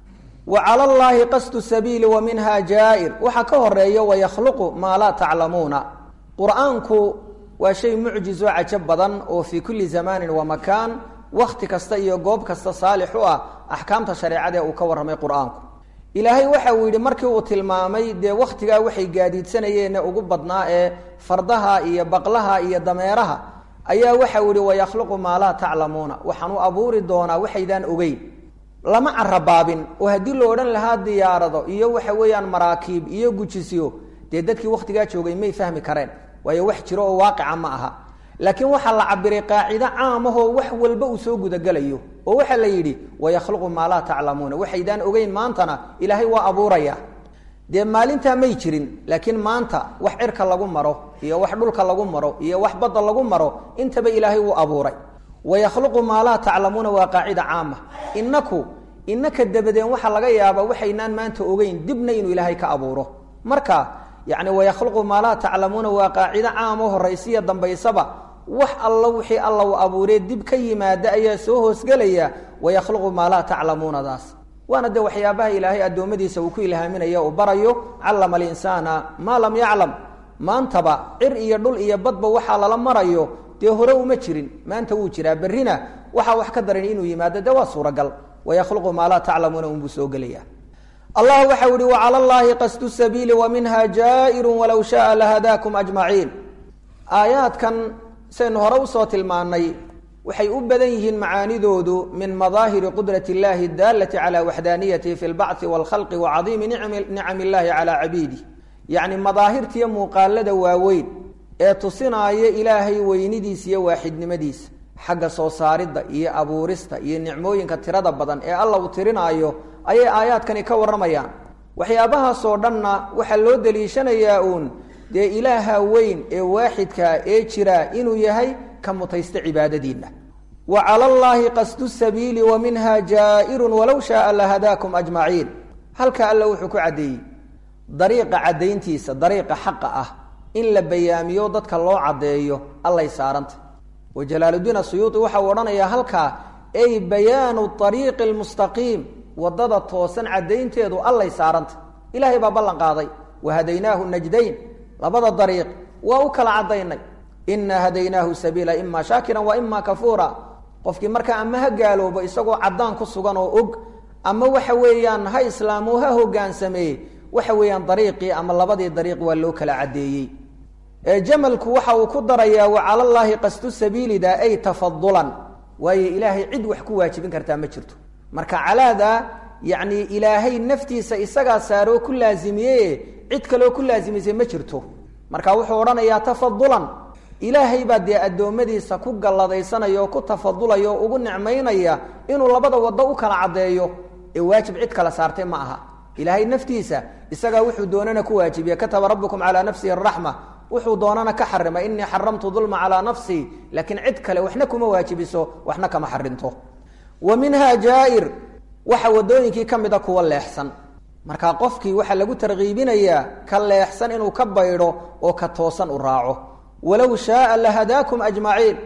wa cala llaahi qasdu sabiili wa minha jaa-ir waxaa ka horeeya wayakhluqu maa laa taclamuuna qur-aanku waa shay mucjiz oo cajab badan oo fii kulli zamaanin wa makaan wakhti kasta iyo goob kasta saalix u ah axkaamta shareecada ee uu ka warramay qur-aanku ilaahay waxa uu yidhi markii uu tilmaamay dee wakhtigaa waxay gaadiidsanayeen ugu badnaa ee fardaha iyo baqlaha iyo dameeraha ayaa waxa uu yihi wayakhluqu maa laa taclamuuna waxaan u abuuri doonaa waxaydaan ogeyn lama carabaabin oo haddii la odhan lahaa diyaarado iyo waxa weeyaan maraakiib iyo gujisyo dee dadkii wakhtigaa joogay may fahmi kareen waayo wax jiro oo waaqica ma aha laakiin waxaa la cabiray qaacido caamahoo wax walba uu soo gudagelayo oo waxaa la yidhi wayakhluqu maa laa taclamuuna waxaydaan ogeyn maantana ilaahay waa abuuraya dee maalintaa may jirin laakiin maanta wax cirka lagu maro iyo wax dhulka lagu maro iyo wax badda lagu maro intaba ilaahay wuu abuuray wayakhluqu maa laa taclamuuna waa qaacida caama inaku inaka dabadeen waxaa laga yaabaa waxaynaan maanta ogeyn dibna inuu ilaahay ka abuuro marka yani wayakhluqu maa laa taclamuuna waa qaacido caamo horaysiya dambaysaba wax alla wixii alla uu abuuree dib ka yimaada ayaa soo hoosgelaya wayakhluqu maa laa taclamuunadaas waana dee waxyaabaha ilaahay addoommadiisa uu ku ilhaaminaya uu barayo callama alinsaana maa lam yaclam maantaba cir iyo dhul iyo badba waxaa lala marayo dee hore uma jirin maanta wuu jiraa berrina waxaa wax ka daran inuu yimaado dee waa suuragal wayakhluqu maa laa taclamuuna unbuu soo gelaya allah waxa u ihi wacala llaahi qasdu sabiili wa minha jaa'iru walow shaaa lahadaakum ajmaciin aayaadkan saynu hore usoo tilmaanay waxay u badan yihiin macaanidoodu min madaahiri qudrat اllahi اdaalati calى waxdaaniyatihi fi اlbacثi wاlkhalqi wacadiimi nicam illahi calى cabiidih yacni madaahirtiiyo muuqaalada waaweyn ee tusinaaya ilaahay weynidiisa iyo waaxidnimadiisa xagga soo saaridda iyo abuurista iyo nicmooyinka tirada badan ee alla uu tirinaayo ayay aayaadkani ka warramayaan waxyaabahaasoo dhanna waxaa loo deliishanayaa uun dee ilaaha weyn ee waaxidkaa ee jira inuu yahay ka mutaysta cibaadadiinna wa cala allaahi qasdu sabiili wa minha jaa'irun walow shaaa lahadaakum ajmaciin halka alla wuxuu ku caddeeyey dariiqa caddayntiisa dariiqa xaqa ah in la bayaamiyo dadka loo caddeeyo allay saaranta wa jalaaluddiin asuyuuti waxau odhanayaa halkaa ay bayaanu ariiqi almustaqiim waddada toosan caddaynteedu allay saaranta ilaahay baa ballan qaaday wa hadaynaahu najdayn labada dariiq waa u kala caddaynay inaa hadaynaahu sabiila ima shaakiran wa ima kafuura qofkii markaa ama ha gaaloobo isagoo caddaan ku sugan oo og ama waxa weeyaan ha islaamo ha hogaansameeye waxa weeyaan dariiqii ama labadii dariiq waa loo kala caddeeyey jamalku waxa uu ku darayaa wa cala llaahi qasdu sabiilida ay tafadulan waayo ilaahay cid wax ku waajibin kartaa ma jirto marka calaada yacni ilaahay naftiisa isagaa saaroo ku laazimiye cid kaleo ku laasimisay ma jirto marka wuxuu odhanayaa tafadulan ilaahay baa dee addoommadiisa ku galladaysanaya oo ku tafadulaya oo ugu nicmaynaya inuu labada waddo u kala caddeeyo ee waajib cid kala saartay ma aha ilaahay naftiisa isagaa wuxuu doonana ku waajibiye kataba rabbukum calaa nafsihi araxma wuxuu doonana ka xarima inii xaramtu dulma calaa nafsii laakiin cid kale waxna kuma waajibiso waxna kama xarinto wa minha jaa'ir waxa wadooyinkii ka mida kuwa leexsan marka qofkii waxaa lagu tarkiibinayaa ka leexsan inuu ka baydho oo ka toosan u raaco walow shaaa lahadaakum ajmaciin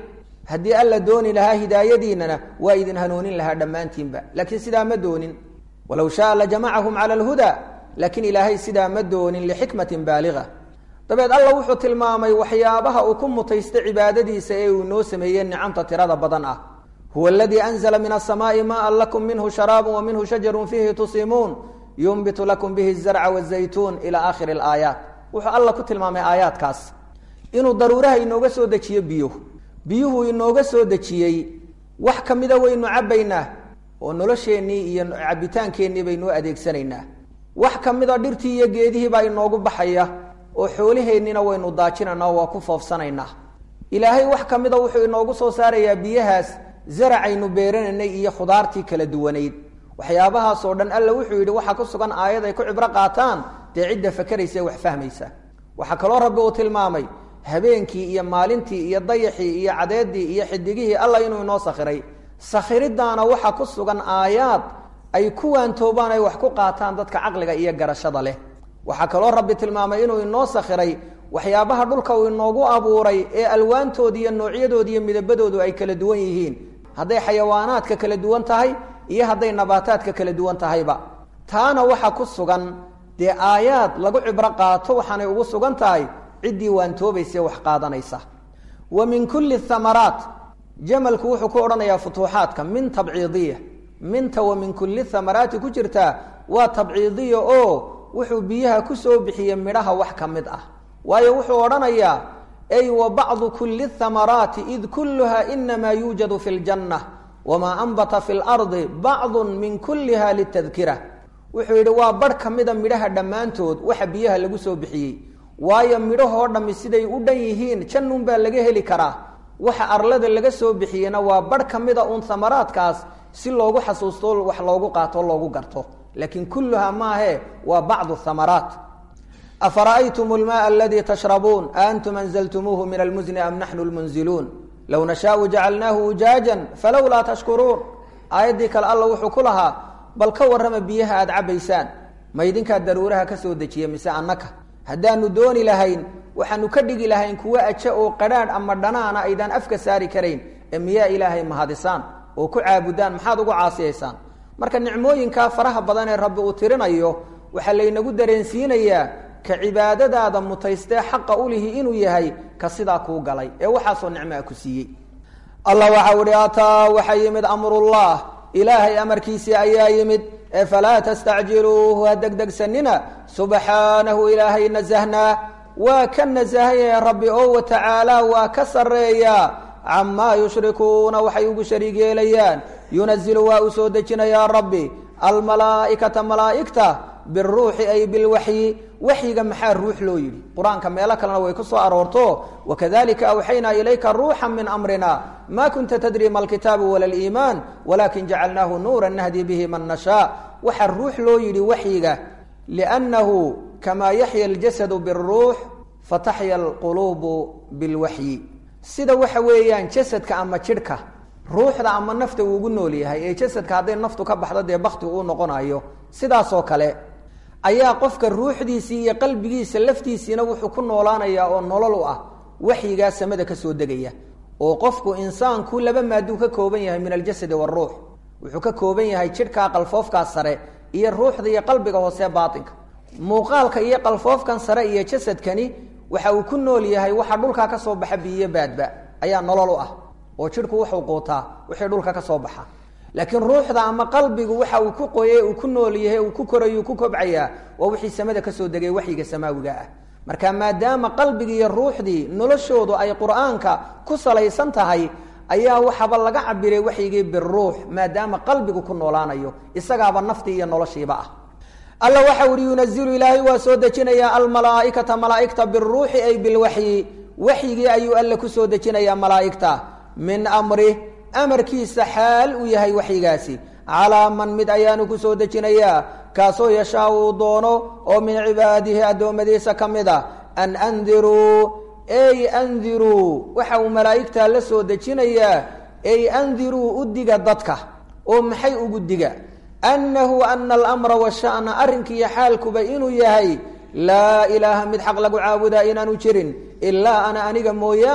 haddii alla dooni lahaa hidaayadiinana waa idin hanuunin lahaa dhammaantiinba laakiin sidaa ma doonin walow shaaa lajamacahum cala alhuda laakiin ilaahay sidaa ma doonin lixikmatin baaliga dabeed alla wuxuu tilmaamay waxyaabaha uu ku mutaysta cibaadadiisa ee uu inoo sameeyey nicamta tirada badan ah huwa aladii anzla min asamaai maan lakum minhu sharaabu wa minhu shajarun fiihi tusimuun yunbitu lakum bihi zarca wazaytuun ila aakhiri alaayaat wuxuu alla ku tilmaamay aayaadkaas inuu daruuraha inooga soo dejiyo biyo biyuhu inooga soo dejiyey wax ka mida waynu cabbaynaa oo nolosheennii iyo cabitaankeenii baynoo adeegsanaynaa wax ka mida dhirtii iyo geedihii baa inoogu baxaya oo xoolaheennina waynu daajinaynaa oo waa ku foofsanaynaa ilaahay wax ka mida wuxuu inoogu soo saarayaa biyahaas zaracaynu beeranaynay iyo khudaartii kala duwanayd waxyaabahaasoo dhan alla wuxuu yidhi waxaa ku sugan aayad ay ku cibro qaataan dee cidda fakeraysa ee wax fahmaysa waxaa kaloo rabbi uu tilmaamay habeenkii iyo maalintii iyo dayaxii iyo cadeedii iyo xidigihii alla inuu inoo sakhiray sakhiridaana waxaa ku sugan aayaad ay ku waantoobaan ay wax ku qaataan dadka caqliga iyo garashada leh waxaa kaloo rabbi tilmaamay inuu inoo sakhiray waxyaabaha dhulka uu inoogu abuuray ee alwaantooda iyo noocyadooda iyo midabadoodu ay kala duwan yihiin hadday xayawaanaadka kala duwan tahay iyo hadday nabaataadka kala duwan tahayba taana waxaa ku sugan dee aayaad lagu cibro qaato waxaanay ugu sugan tahay ciddii waantoobaysa wax qaadanaysa wa min kulli thamaraat jamalku wuxuu ku odhanayaa futuuxaadka min tabciidiya minta wa min kulli thamaraati ku jirtaa waa tabciidiya oo wuxuu biyaha ku soo bixiyey midhaha wax ka mid ah waayo wuxuu odhanayaa ay wa bacdu kulli thamaraati id kulluha inamaa yuujadu fi ljanna wamaa anbata fi lardi bacdun min kulliha litadkira wuxuu yidhi waa barh ka mida midhaha dhammaantood waxa biyaha lagu soo bixiyey waayo midhahoo dhammi siday u dhan yihiin jannun baa laga heli karaa waxa arlada laga soo bixiyeyna waa barh ka mida uun thamaraadkaas si loogu xasuusto wax loogu qaato loogu garto laakiin kulluha maahe waa bacdu thamaraat afara'aytum lmaaa aladii tashrabuun aantum anzaltumuuhu min almusni am naxnu lmunziluun low nashaau jacalnaahu ujaajan falowlaa tashkuruun aayaddii kale alla wuxuu ku lahaa bal ka warrama biyaha aada cabbaysaan ma idinkaa daruuraha ka soo dejiya mise annaka haddaanu dooni lahayn waxaanu ka dhigi lahayn kuwo aje oo qadhaadh ama dhanaana aydaan afka saari karayn ee miyaa ilaahay mahadisaan oo ku caabudaan maxaad ugu caasiyaysaan marka nicmooyinkaa faraha badan ee rabbi uu tirinayo waxaa laynagu dareensiinayaa ka cibaadadaada mutaystee xaqa ulihi inuu yahay ka sidaa kuu galay ee waxaasoo nicmoa ku siiyey allah waxau ihi ataa waxaa yimid amrullah ilaahay amarkiisii ayaa yimid ee falaa tastacjiluuhu ha degdegsanina subxaanahu ilaahay nasahnaa waa ka nasahanyah rabbi oo wa tacaala waa ka sarreeyaa camaa yushrikuuna waxay ugu shariig yeelayaan yunazilu waa uu soo dejinayaa rabbi almalaa'ikata malaa'igta biruuxi ay bilwaxyi waxyiga maxaa ruux loo yidhi qur-aanka meelo kalena way ku soo aroorto wakadalika awxaynaa ilayka ruuxa min amrina ma kunta tadri ma alkitaabu wala liimaan walakin jacalnaahu nuura nahdi bihi man nashaa waxaa ruux loo yidhi waxyiga liannahu kamaa yaxya aljasadu biruux fataxya alquluubu bilwaxyi sida waxa weeyaan jasadka ama jidhka ruuxda ama nafta uu ugu nool yahay ee jasadka hadday naftu ka baxdo dee bakti uu noqonayo sidaasoo kale ayaa qofka ruuxdiisii iyo qalbigiisa laftiisiina wuxuu ku noolaanayaa oo nolol u ah waxyigaa samada ka soo degaya oo qofku insaanku laba maaduu ka kooban yahay min aljasadi waaruux wuxuu ka kooban yahay jidhkaa qalfoofkaa sare iyo ruuxda iyo qalbiga hoose baatinka muuqaalka iyo qalfoofkan sare iyo jasadkani waxa uu ku nool yahay waxa dhulkaa ka soo baxa biyo baadba ayaa nolol u ah oo jidhku wuxuu quutaa wixii dhulka ka soo baxa laakiin ruuxda ama qalbigu waxa uu ku qoye uu ku nool yahay uu ku korayu ku kobcayaa waa wixii samada kasoo degay waxyiga samaawiga ah marka maadaama qalbigii iyo ruuxdii noloshoodu ay qur-aanka ku salaysan tahay ayaa waxaaba laga cabiray waxyigii biruux maadaama qalbigu ku noolaanayo isagaaba naftii iyo noloshiiba ah alla waxa uhi yunazilu ilaahay waa soo dejinayaa almalaaikata malaaigta biruuxi ay bilwaxyi waxyigii ayuu alle kusoo dejinayaa malaaigta min amri amarkiisa xaal uu yahay waxyigaasi calaa man mid ayaanu kusoo dejinayaa kaasoo yashaa uu doono oo min cibaadihi addoommadiisa ka mid a an andiruu ey andiruu waxa uu malaa'igtaa la soo dejinayaa ey andiruu u diga dadka oo maxay ugu diga annahu ana alamra washa'na arrinkiiyo xaalkuba inuu yahay laa ilaaha mid xaq lagu caabudaa inaanu jirin ilaa ana aniga mooyaane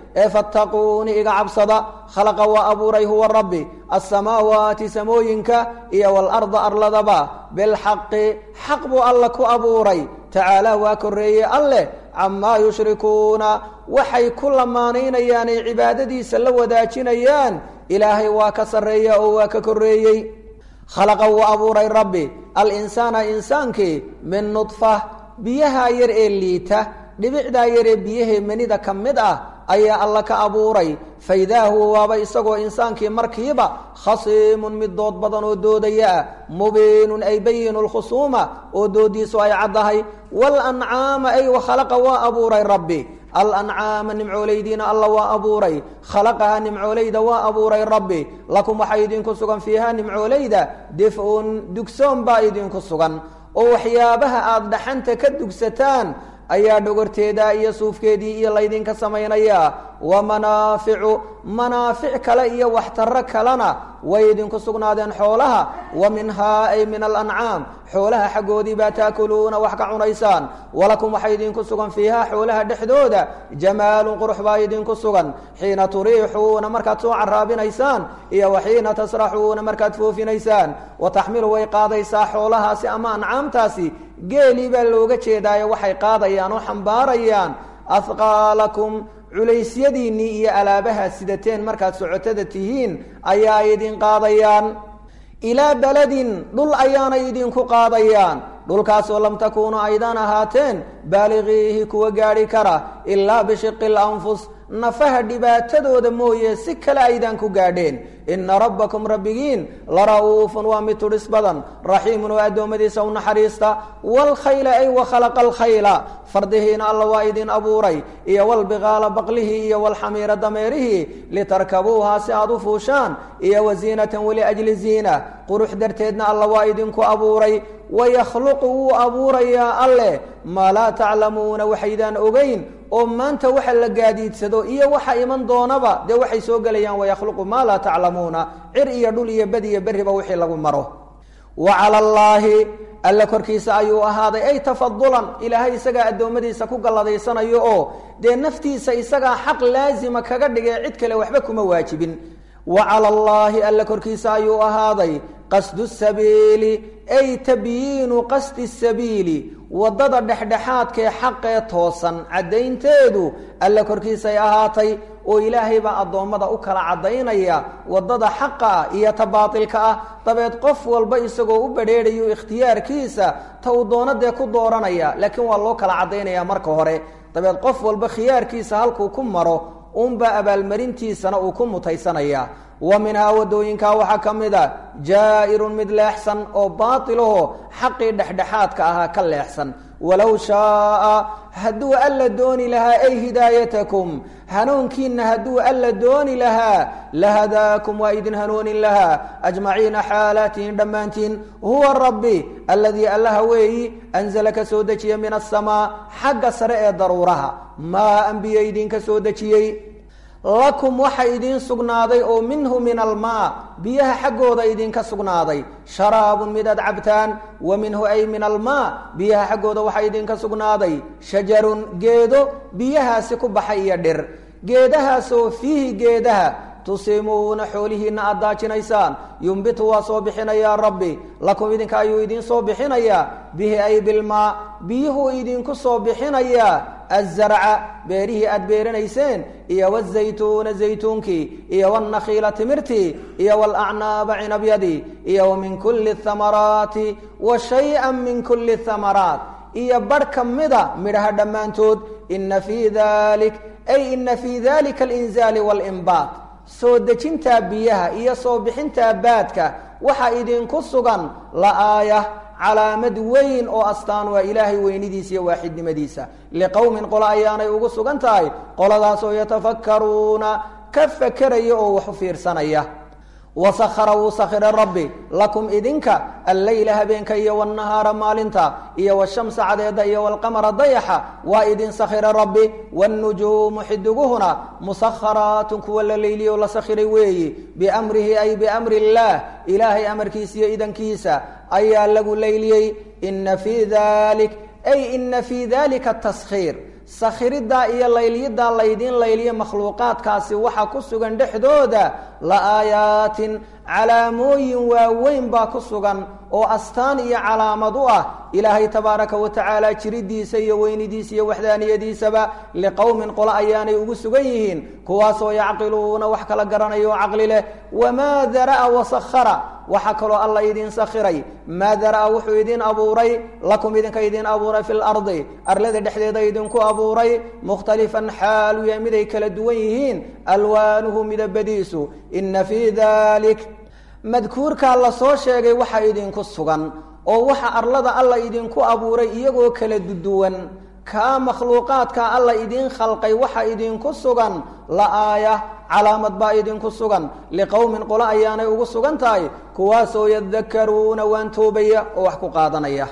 ee fattaquuni iga cabsada khalaqa waa abuuray huwa rabbi alsamaawaati samooyinka iyo waalarda arladaba bilxaqi xaq buu alla ku abuuray tacaala waa korreeyey alleh camaa yushrikuuna waxay ku lamaanaynayaan ay cibaadadiisa la wadaajinayaan ilaahay waa ka sarreeya oo waa ka korreeyey khalaqa wuu abuuray rabbi alinsaana insaankii min nudfa biyaha yar ee liita dhibicdaa yaree biyahee manida ka mid ah ayaa alla ka abuuray faidaa huwa waaba isagoo insaankii markiiba khasiimun mid dood badan oo doodaya ah mubiinun ay bayinu lkhusuuma oo doodiisu ay caddahay walancaama ay wakhalaqa waa abuuray rabbi alancaama nimcooleydiina alla waa abuuray khalaqaha nimcooleyda waa abuuray rabbi lakum waxaa idinku sugan fiiha nimcooleyda dif-un dugsoon baa idinku sugan oo waxyaabaha aada dhaxanta ka dugsataan ayaa dhogorteeda iyo suufkeedii iyo laydinka samaynaya wa manaaficu manaafic kale iyo waxtaro kalena way idinku sugnaadeen xoolaha wa minhaa ay min alancaam xoolaha xaggoodii baa taakuluuna wax ka cunaysaan walakum waxaa idinku sugan fiiha xoolaha dhexdooda jamaalun qurux baa idinku sugan xiina turiixuuna markaad soo caraabinaysaan iyo wa xiina tasraxuuna markaad foofinaysaan wa taxmilu way qaadaysaa xoolahaasi ama ancaamtaasi geelii baa looga jeedaayo waxay qaadayaan oo xambaarayaan ahqaalakum culaysyadiinnii iyo alaabaha sidateen markaad socotada tihiin ayaa idin qaadayaan ilaa beledin dhul ayaanay idinku qaadayaan dhulkaasoo lam takuunu aydaan ahaateen baaligiihi kuwa gaadhi kara ilaa bishiqi lanfus nafaha dhibaatadooda mooye si kale aydaan ku gaadheen ina rabbakum rabbigiin la ra'uufun waa mid tudhis badan raxiimun oo addoommadiisa u naxariista waalkhayla ay wakhalaqa alkhayla fardihiina alla waa idin abuuray iyo walbiqaala baqlihii iyo walxamiira dameerihii litarkabuuhaa si aad u fuushaan iyo waziinatan waliajli ziina qurux darteedna alla waa idinku abuuray wayakhluqu wuu abuurayaa alleh maa laa taclamuuna waxaydaan ogeyn oo maanta waxa la gaadiidsado iyo waxa iman doonaba dee waxay soo gelayaan wayakhluqu maa laa taclamuuna cir iyo dhul iyo bed iyo berriba wixii lagu maro wa cala allaahi alle korkiisa ayuu ahaaday ay tafadulan ilaahay isagaa addoommadiisa ku galladaysanayo oo dee naftiisa isagaa xaq laasima kaga dhigay cid kale waxba kuma waajibin wa cala allaahi alle korkiisa ayuu ahaaday qasdu sabiili ay tabyiinu qasdi sabiili waddada dhexdhexaadkaee xaqee toosan caddaynteedu alle korkiisay ahaatay oo ilaahay baa addoommada u kala caddaynaya waddada xaqa ah iyo ta baatilka ah dabeed qof walba isagoo u badrheedhayo ikhtiyaarkiisa ta uu doonadee ku dooranaya laakiin waa loo kala caddaynaya marka hore dabeed qof walba khiyaarkiisa halkuu ku maro uunbaa abaalmarintiisana uu ku mutaysanaya wa minhaa waddooyinkaa waxaa ka mid a jaa'irun mid leexsan oo baatilaho xaqii dhexdhexaadka ahaa ka leexsan walow shaaa hadduu alla dooni lahaa ay hidaayatakum hanuunkiinna hadduu alla dooni lahaa lahadaakum waa idin hanuunin lahaa ajmaciina xaalaatihin dhammaantiin huwa rabbi alladii allaha weeyi anzala ka soo dejiya min asamaa xagga sare ee daruuraha maa anbiye idinka soo dejiyey lakum waxa idiin sugnaaday oo minhu min almaa biyaha xaggooda idinka sugnaaday sharaabun mid aad cabtaan wa minhu ay min almaa biyaha xaggooda waxaa idinka sugnaaday shajarun geedo biyahaasi ku baxay iyo dhir geedahaasoo fiihi geedaha tusimuuna xoolihiinna aad daajinaysaan yumbitu waa soo bixinayaa rabbi lakum idinka ayuu idiin soo bixinayaa bihi ay bilmaa biyuhuu idinku soo bixinayaa azarca beerihii aad beeranayseen iyo wazaytuuna zaytuunkii iyo wاnakhiila timirtii iyo wاlacnaaba cinabyadii iyo min kuli اthamaraati wa shayئa min kuli اthamaraat iyo barh ka mida midhaha dhammaantood ina fii dalik ay ina fii dalika alinzaali wاlinbaat soo dejintaa biyaha iyo soo bixintaa baadka waxaa idinku sugan la'aaya calaamad weyn oo astaan waa ilaahay weynidiisa iyo waaxidnimadiisa liqowmin qolo ayaanay ugu sugan tahay qoladaasoo yatafakkaruuna ka fakeraya oo wax u fiirsanaya wasahara wuu sakhiray rabbi lakum idinka alleyla habeenka iyo wاnahaara maalinta iyo wshamsa cadeeda iyo wاlqamara dayaxa waa idin sakhira rabbi wاnujuumu xidiguhuna musakharaatun kuwa la leyliyo la sakhiray weeyi biamrihi ay biamri اllah ilaahay amarkiisa iyo idankiisa ayaa lagu leyliyey ina fii dalik ay ina fii dalika taskhiir sakhiriddaa iyo layliyaddaa laydiin layliya makhluuqaadkaasi waxa ku sugan dhexdooda la aayaatin calaamooyin waaweyn baa ku sugan oo astaan iyo calaamad u ah ilaahay tabaaraka wa tacaala jiridiisa iyo weynidiisa iyo waxdaaniyadiisaba liqowmin qolo ayaanay ugu sugan yihiin kuwaasoo yacqiluuna wax kala garanaya oo caqli leh wamaa dara'a wasakhara waxaa kaloo alla idin sakhiray maa dara'a wuxuu idin abuuray lakum idinka idin abuuray fi lardi arlada dhexdeeda idinku abuuray mukhtalifan xaalu yahay miday kala duwan yihiin alwaanuhu midabadiisu ina fii dalik madkuurkaa la soo sheegay waxa idinku sugan oo waxa arlada alla idinku abuuray iyagoo kala duduwan kaa makhluuqaadka alla idin khalqay waxa idinku sugan la aaya calaamad baa idinku sugan liqowmin qolo ayaanay ugu sugan tahay kuwaasoo yadakaruuna waan toobaya oo wax ku qaadanaya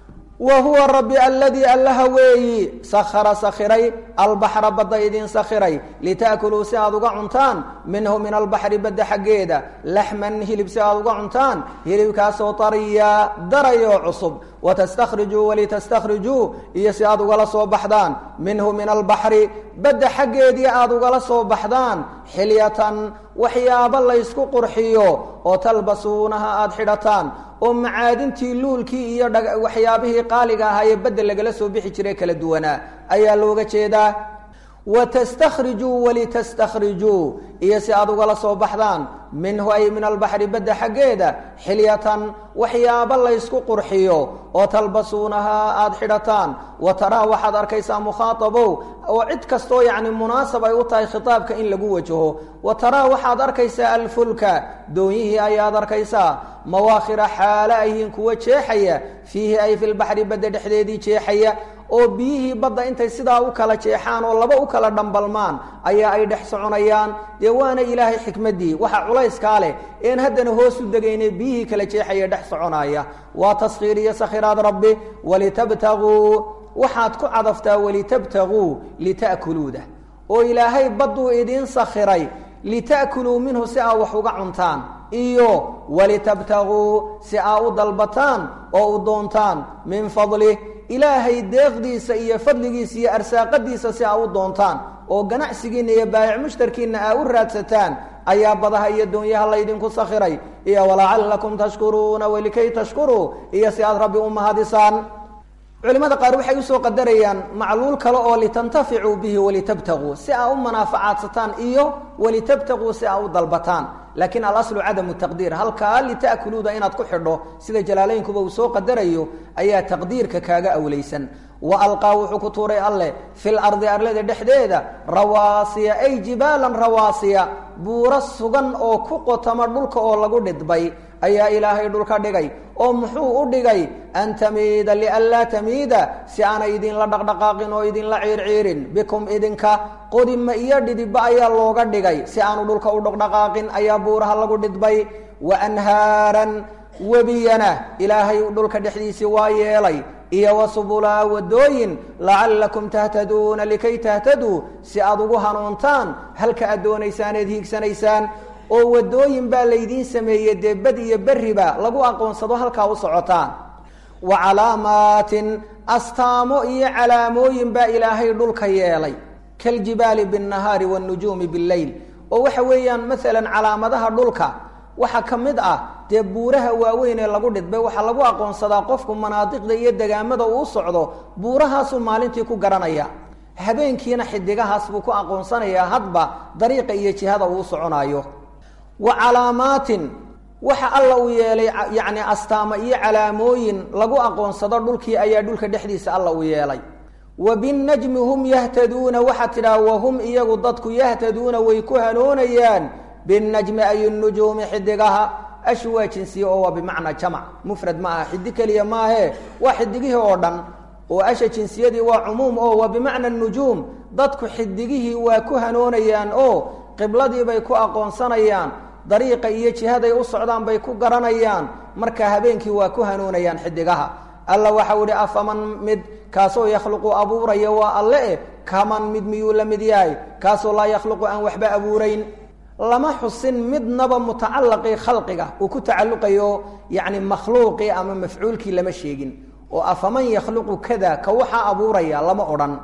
wa huwa rabbi aladii allaha weeyi sakhara sakhiray albaxra badda idin sakhiray lita'kuluu si aad uga cuntaan minhu min albaxri badda xaggeeda laxman hilib si aad uga cuntaan hilibkaasoo tariya darayoo cusub watastakhrijuu walitastakhrijuu iyo si aad ugala soo baxdaan minhu min albaxri badda xaggeedii aad ugala soo baxdaan xilyatan waxyaabo laysku qurxiyo oo talbasuunaha aada xidhataan oo macaadintii luulkii iyo waxyaabihii qaaliga ahaa ee badda lagala soo bixi jiray kala duwanaa ayaa looga jeedaa watastakhrijuu walitastakhrijuu iyo si aad ugala soo baxdaan minhu ay min albaxri badda xaggeeda xilyatan waxyaabo laysku qurxiyo oo talbasuunahaa aada xidhataan wa taraa waxaad arkaysaa mukhaatabow oo cid kastoo yacni munaasab ay u tahay khitaabka in lagu wajaho wa taraa waxaad arkaysaa alfulka doonyihii ayaad arkaysaa mawaakhira xaale ayhiin kuwa jeexaya fiihi ay fi lbaxri badda dhexdeedii jeexaya oo biyihii badda intay sidaa u kala jeexaan oo laba u kala dhambalmaan ayaa ay dhex soconayaan dee waana ilaahay xikmaddii waxa culayskaa leh een haddana hoos u degayne biyihii kala jeexaya dhex soconaya waa taskhiir iyo sakhiraad rabbi walitabtaguu waxaad ku cadaftaa walitabtaguu lita'kuluuda oo ilaahay badduu idiin sakhiray lita'kuluu minhu si aa wax uga cuntaan iyo walitabtaguu si aa u dalbataan oo u doontaan min fadlih ilaahay deeqdiisa iyo fadligiisa iyo arsaaqadiisa si aa u doontaan oo ganacsigiinna iyo baayic mushtarkiinna aa u raadsataan ayaa badaha iyo doonyaha laydinku sakhiray iyo walacallakum tashkuruuna walikay tashkuruu iyo si aad rabbi u mahadisaan culimada qaar waxay usoo qadarayaan macluul kale oo litantaficuu bihi walitabtaguu si aa u manaafacaadsataan iyo walitabtaguu si aa u dalbataan laakiin alaslu cadamu taqdiir halkaa lita'kuluuda inaad ku xidho sida jalaalaynkuba uu soo qadarayo ayaa taqdiirka kaaga awlaysan wa alqaa wuxuu ku tuuray alleh fil ardi arlada dhexdeeda rawaasiya ay jibaalan rawaasiya buuro sugan oo ku qotama dhulka oo lagu dhidbay ayaa ilaahay dhulka dhigay oo muxuu u dhigay an tamiida lianlaa tamiida si aanay idinla dhaqdhaqaaqin oo idinla ciirciirin bikum idinka qodima iyo dhidibba ayaa looga dhigay si aanu dhulka u dhaqdhaqaaqin ayaa buuraha lagu dhidbay wa anhaaran webiyana ilaahay dhulka dhexdiisii waa yeelay iyo wa subulaa wadooyin lacallakum tahtaduuna likay tahtaduu si aad ugu hanuuntaan halka aad doonaysaan eed hiigsanaysaan oo wadooyin baa laydiin sameeyey dee bad iyo berriba lagu aqoonsado halkaa u socotaan wa calaamaatin astaamo iyo calaamooyin baa ilaahay dhulka yeelay kaljibaali binnahaari waannujuumi billeyl oo waxa weeyaan maalan calaamadaha dhulka waxaa ka mid ah dee buuraha waaweyn ee lagu dhidbay waxaa lagu aqoonsadaa qofku manaadiqda iyo degaamada uu socdo buurahaasuu maalintii ku garanaya habeenkiina xidigahaas buu ku aqoonsanayaa hadba dariiqa iyo jihada uu soconaayo wa calaamaatin waxa alla uu yeelay yacni astaamo iyo calaamooyin lagu aqoonsado dhulkii ayaa dhulka dhexdiisa alla uu yeelay wa binnajmi hum yahtaduuna waxaa tidhaha wahum iyagu dadku yahtaduuna way ku hanoonayaan binnajmi ay nujuumi xidigaha ashu waa jinsiye oo waa bimacnaa jamac mufrad ma aha xidig keliya maahe waa xidigihii oo dhan oo asha jinsiyadii waa cumuum oo waa bimacna nujuum dadku xidigihii waa ku hanoonayaan oo qibladii bay ku aqoonsanayaan dariiqa iyo jihaday u socdaan bay ku garanayaan marka habeenkii waa ku hanuunayaan xidigaha alla waxau ihi afaman mid kaasoo yakhluqu abuuraya waa alle eh kaman mid miyuu la mid yahay kaasoo laa yakhluqu aan waxba abuurayn lama xusin midnaba mutacalaqii khalqiga uu ku tacalluqayo yacni makhluuqii ama mafcuulkii lama sheegin oo afaman yakhluqu kada ka waxaa abuuraya lama odhan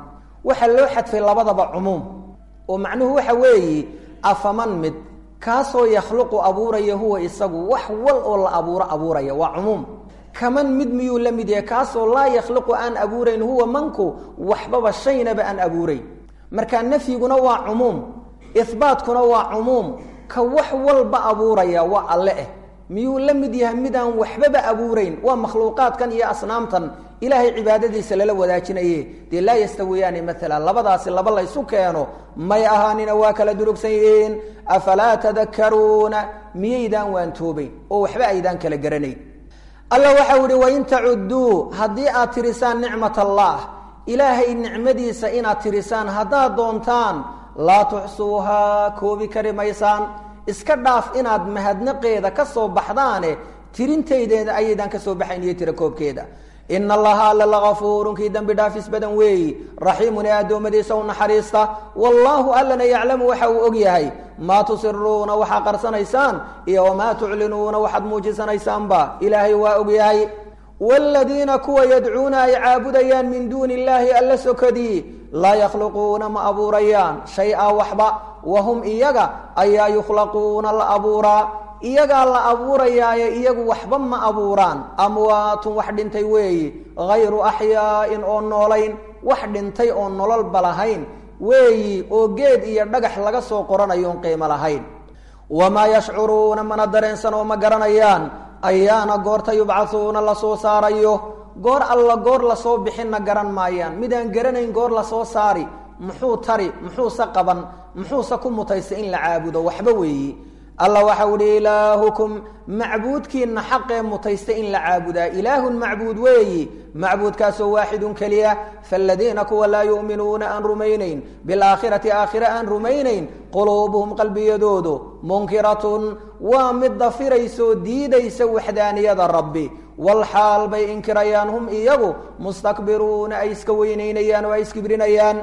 waxaa loo xadfay labadaba cumuum oo macnuhu waxa weeye afaman mid kaasoo yakhluqu abuuraya huwa isagu wax wal oo la abuuro abuuraya waa cumuum kaman mid miyuu la mid yahay kaasoo laa yakhluqu aan abuurayn huwa manku waxbaba shaynaba aan abuurayn marka nafyiguna waa cumuum ihbaatkuna waa cumuum ka wax walba abuuraya waa alle eh miyuu la mid yahay midaan waxbaba abuurayn waa makhluuqaadkan iyo asnaamtan ilaahay cibaadadiisa lala wadaajinaye dee laa yastawiyaani maala labadaasi laba laysu keeno may ahaanina waa kala durugsan yihiin afalaa tadakaruuna miyaydaan waantoobayn oo waxba aydaan kala garanayn alla waxau ihi wain tacudduu haddii aad tirisaan nicmat allah ilaahay nicmadiisa inaad tirisaan haddaad doontaan laa tuxsuuhaa koobi kari maysaan iska dhaaf inaad mahadnaqeeda ka soo baxdaane tirintaydeeda ayaydaan ka soo baxayn iyo tira koobkeeda ina allaha alla lagafuurun kii dembi dhaafis badan weeyi raxiimun ee addoommadiisa u naxariista wallaahu allana yaclamu waxa uu og yahay maa tusiruuna waxaa qarsanaysaan iyo wamaa tuclinuuna waxaad muujisanaysaanba ilaahay waa og yahay wladiina kuwa yadcuuna ay caabudayaan min duuni illaahi alla sokadii laa yakhluquuna ma abuurayaan shay-a waxba wahum iyaga ayaa yukhlaquuna la abuuraa iyagaa la abuurayaaye iyagu waxba ma abuuraan amwaatun wax dhintay weeyi hayru axyaa'in oo noolayn wax dhintay oo nololba lahayn weeyi oo geed iyo dhagax laga soo qoranayoon qiimo lahayn wamaa yashcuruuna mana dareensan oo ma garanayaan ayaana goorta yubcauuna lasoo saarayo goor alla goor lasoo bixinna garan maayaan midaan garanayn goor lasoo saari muxuu tari muxuuse qaban muxuuse ku mutaysa in la caabudo waxba weeyi alla waxau ihi ilaahukum macbuudkiina xaqee mutaysta in la caabudaa ilaahun macbuud weeyi macbuudkaasoo waaxidun keliya faaladiina kuwa laa yu'minuuna aan rumaynayn bilaakhirati aakhire aan rumaynayn quluubuhum qalbiyadoodu munkiratun waa mid dafiraysoo diidaysa waxdaaniyada rabbi walxaal bay inkirayaan hum iyagu mustakbiruuna ay iska weynaynayaan oo ay iskibrinayaan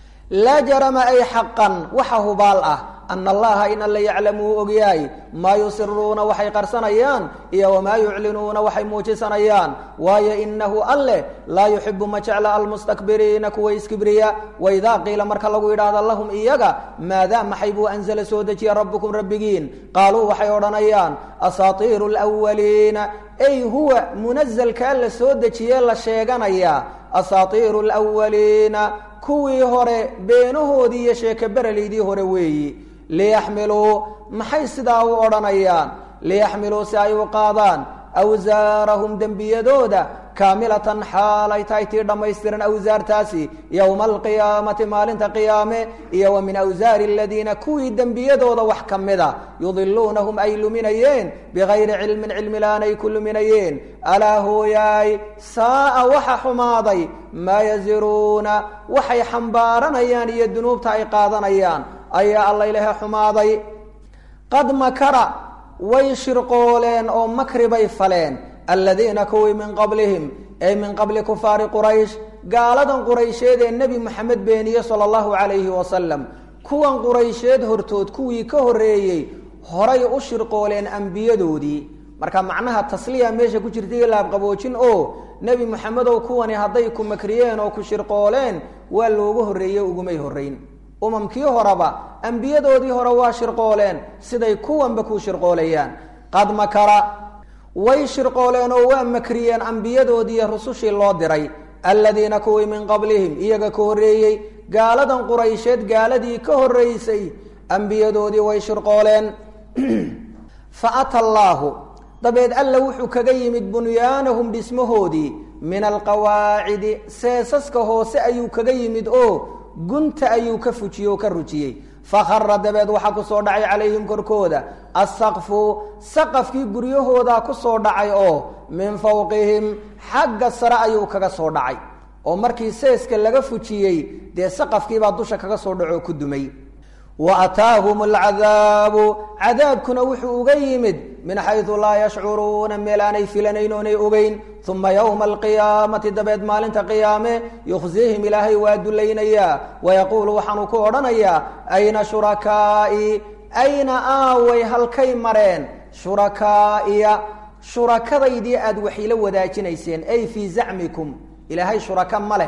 laa jarama ay xaqan waxa hubaal ah ana allaha in alla yaclamu uu ogyahay maa yusiruuna waxay qarsanayaan iyo wamaa yuclinuuna waxay muujisanayaan waayo inahu alleh laa yuxibu ma jecla almustakbiriina kuwa iskibriya waidaa qiila marka lagu yidhaahda lahum iyaga maadaa maxay buu anzala soo dejiya rabbukum rabbigiin qaaluu waxay odhanayaan asaatiiru lwaliina ay huwa munazalkaa la soo dejiyee la sheeganayaa asaatiiru lwaliina kuwii hore beenahoodii iyo sheekaberaleydii hore weeyi liyaxmiluu maxay sidaa u odhanayaan liyaxmiluu si ay u qaadaan awsaarahum dembiyadooda kaamilatan xaal ay tahay tii dhammaystiran awsaartaasi yowma alqiyaamati maalinta qiyaame iyo wa min awsaari aladiina kuwii dembiyadooda wax ka mida yudiluunahum ay luminayeen bigayri cilmin cilmilaan ay ku luminayeen alaa hooyaay saa'a waxa xumaaday maa yaziruuna waxay xambaaranayaan iyo dunuubta ay qaadanayaan ayaa alla ilahe xumaaday qad makara way shirqooleen oo makri bay faleen aladiina kuwii min qablihim ay min qabli kufaari quraysh gaaladan quraysheed ee nebi moxamed beeniye sala allahu calayhi wasalam kuwan quraysheed hortood kuwii ka horreeyey horay u shirqooleen ambiyadoodii marka macnaha tasliya meesha ku jirta iyo laabqaboojin oo nebi moxamedow kuwani hadday ku makriyeen oo ku shirqooleen waa loogu horreeye ugumay horrayn umamkii horeba ambiyadoodii hore waa shirqooleen siday kuwanba ku shirqoolayaan qad makara way shirqooleen oo waa makriyeen ambiyadoodiiyo rusushii loo diray aladiina kuwii min qablihim iyaga ka horreeyey gaaladan quraysheed gaaladii ka horreysay ambiyadoodii way shirqooleen fa ata allaahu dabeed alla wuxuu kaga yimid bunyaanahum dhismahoodii min alqawaacidi seesaska hoose ayuu kaga yimid oo gunta ayuu ka fujiyey oo ka rujiyey fakhara dabeed waxaa ku soo dhacay calayhim korkooda assaqfu saqafkii guryahoodaa ku soo dhacay oo min fawqihim xagga sare ayuu kaga soo dhacay oo markii seeska laga fujiyey dee saqafkiibaa dusha kaga soo dhacoo ku dumay wa ataahum alcadaabu cadaabkuna wuxuu uga yimid min xaydu laa yashcuruuna meel aanay filanayn oonay ogeyn uma yowma alqiyaamati dabeed maalinta qiyaame yukhzihim ilaahay waa dulaynayaa wayaquulu waxaanuu ku odhanayaa ayna shurakaa'i ayna aaway halkay mareen shurakaa'iya shurakadaydii aad waxila wadaajinayseen ay fii zacmikum ilaahay shuraka ma leh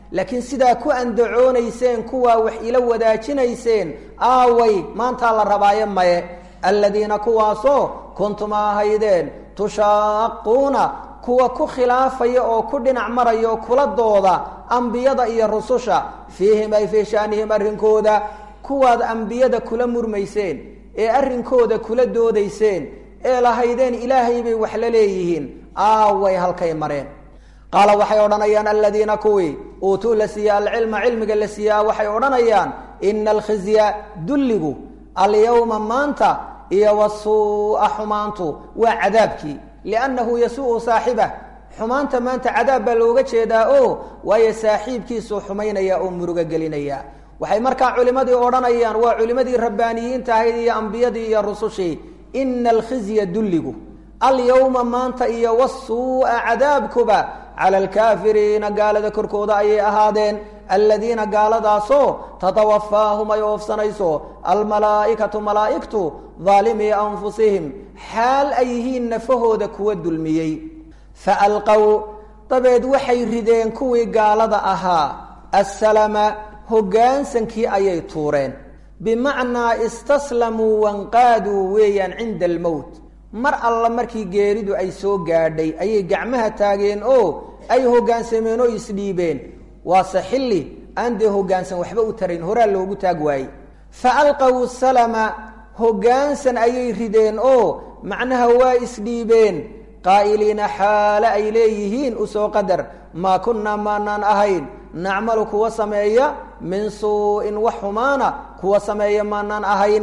laakiin sidaa ku andacoonayseen kuwaa wax ila wadaajinayseen aaway maantaa la rabaaye maye aladiina kuwaasoo kuntum ahaydeen tushaaquuna kuwa ku khilaafaya oo ku dhinac maraya oo kula dooda ambiyada iyo rususha fiihim ay fii shaanihim arrinkooda kuwaad ambiyada kula murmayseen ee arrinkooda kula doodayseen ee lahaydeen ilaahay bay wax la leeyihiin aaway halkay mareen qaala waxay odhanayaan aladiina kuwii uutuu la siiye alcilma cilmiga la siiyaa waxay odhanayaan ina alkhizya dulligu alyawma maanta iyo wasuu'a xumaantu waa cadaabkii liannahu yasuu'u saaxibah xumaanta maanta cadaab baa looga jeedaa o waayo saaxiibkiisuu xumaynaya oo murugo gelinaya waxay markaa culimmadii odhanayaan waa culimmadii rabbaaniyiinta ahayd iyo ambiyadii iyo rusushii ina alkhizya dulligu alyawma maanta iyo wasuu'a cadaabkuba cala alkaafiriina gaalada korkooda ayay ahaadeen aladiina gaaladaasoo tatawafaahum ay oofsanayso almalaa'ikatu malaa'igtu daalimii anfusihim xaal ay yihiin nafahooda kuwa dulmiyey fa alqow dabeed waxay rideen kuwii gaalada ahaa assalama hoggaansankii ayay tuureen bimacnaa istaslamuu wanqaaduu weeyaan cinda almowt mar alla markii geeridu ay soo gaadhay ayay gacmaha taageen oo ay hoggaansameen oo isdhiibeen waase xilli aan dee hoggaansan waxba u tarayn horaa loogu taag waayey fa alqaw salama hoggaansan ayay rideen oo macnaha waa isdhiibeen qaa'iliina xaale ay leeyihiin usoo qadar maa kunnaa maanaan ahayn nacmalu kuwa sameeya min suu-in wax xumaana kuwa sameeya maanaan ahayn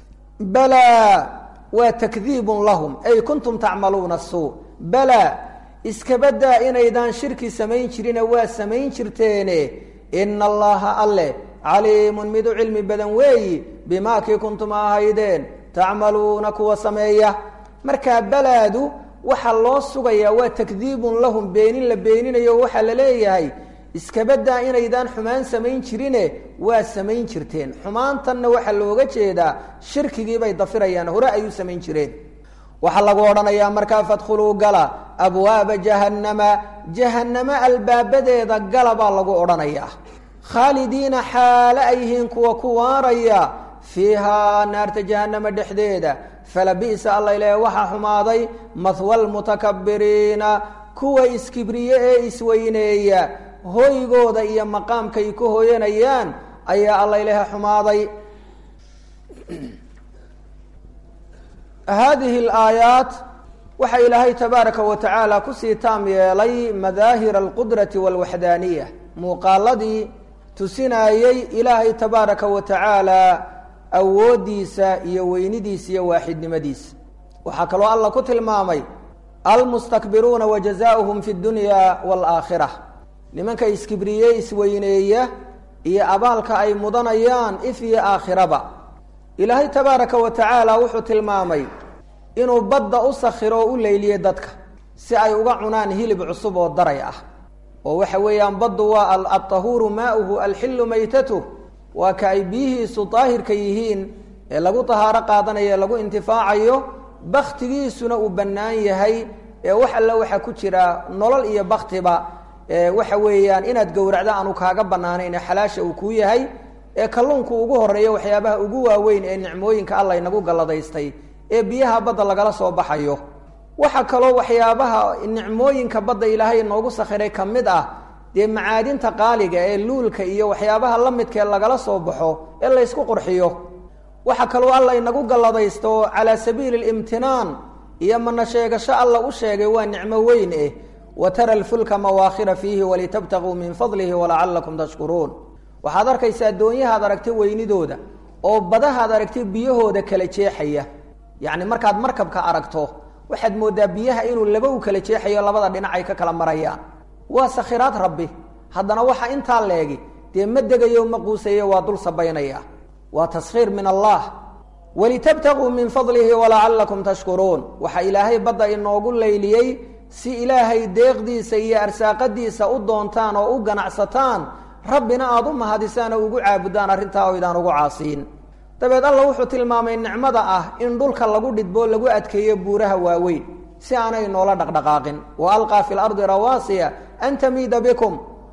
balaa waa takdiibun lahum ay kuntum tacmaluuna suu balaa iskabadaa inaydaan shirki samayn jirine waa samayn jirteene ina allaha alle caliimun mid u cilmi badan weeyi bimaa kii kuntum ahaydeen tacmaluuna kuwa sameeya markaa balaadu waxaa loo sugayaa waa takdiibun lahum beenin la beeninayo waxaa la leeyahay iskabadaa inaydaan xumaan samayn jirine waa samayn jirteen xumaantanna waxaa looga jeedaa shirkigiibay dafirayaan hore ay u samayn jireen waxaa lagu odhanayaa markaa fadkhuluu gala abwaaba jahannama jahannamo albaabadeeda gala baa lagu odhanayaa khaalidiina xaale ay yihiin kuwa ku waaraya fiihaa naarta jahannama dhexdeeda falabi'sa alla ilaahe waxaa xumaaday mahwa lmutakabiriina kuwa iskibriye ee isweyneeya hoygooda iyo maqaamkay ku hoyanayaan ayaa alla ilaahe xumaaday haadihi alaayaat waxaa ilaahay tabaaraka wa tacaala kusii taam yeelay madaahira alqudrati walwaxdaaniya muuqaaladii tusinaayey ilaahay tabaaraka wa tacaala awooddiisa iyo weynidiisa iyo waaxidnimadiisa waxaa kaloo alla ku tilmaamay almustakbiruuna wa jazaauhum fi dunya waalaakhira nimanka iskibriye isweyneeya iyo abaalka ay mudanayaan if iyo aakhiraba ilaahay tabaaraka wa tacaala wuxuu tilmaamay inuu badda u sakhiro oo u leyliyey dadka si ay uga cunaan hilib cusub oo daray ah oo waxa weeyaan baddu waa altahuuru maauhu alxillu maytatuh waa ka ay biyihiisu daahirka yihiin ee lagu tahaaro qaadanayo ee lagu intifaacayo baktigiisuna uu bannaan yahay ee wax alle waxaa ku jira nolol iyo baktiba waxa weeyaan inaad gowracdo aanu kaaga bannaanayn ee xalaasha uu kuu yahay ee kalluunku ugu horeeyo waxyaabaha ugu waaweyn ee nicmooyinka alla inagu galladaystay ee biyaha badda lagala soo baxayo waxaa kaloo waxyaabaha nicmooyinka badda ilaahay inoogu sakhiray ka mid ah dee macaadinta qaaliga ee luulka iyo waxyaabaha la midkaee lagala soo baxo ee laysku qurxiyo waxaa kaloo alla inagu galladaysto calaa sabiili limtinaan iyo mana sheegasho alla u sheegay waa nicmo weyn eh wa tara alfulka mawaakhira fiihi walitabtaguu min fadlihi walacalakum tashkuruun waxaad arkaysaa doonyahaad aragtay weynidooda oo badahaad aragtay biyahooda kala jeexaya yacni markaad markabka aragto waxaad mooddaa biyaha inuu laba u kala jeexayo labada dhinac ay ka kala marayaan waa sakhiraad rabbi haddana waxa intaa leegi dee ma degayo ma quusayo waa dul sabaynaya waa taskhiir min allah walitabtaguu min fadlihi walacalakum tashkuruun waxaa ilaahay badda inoogu layliyey si ilaahay deeqdiisa iyo arsaaqadiisa u doontaan oo u ganacsataan rabbina aada u mahadisaan oo ugu caabudaan arrintaa oydaan ugu caasiin dabeed alla wuxuu tilmaamay nicmada ah in dhulka lagu dhidboo lagu adkeeyo buuraha waaweyn si aanay noola dhaqdhaqaaqin wa alqaa fi lardi rawaasiya an tamiida bikum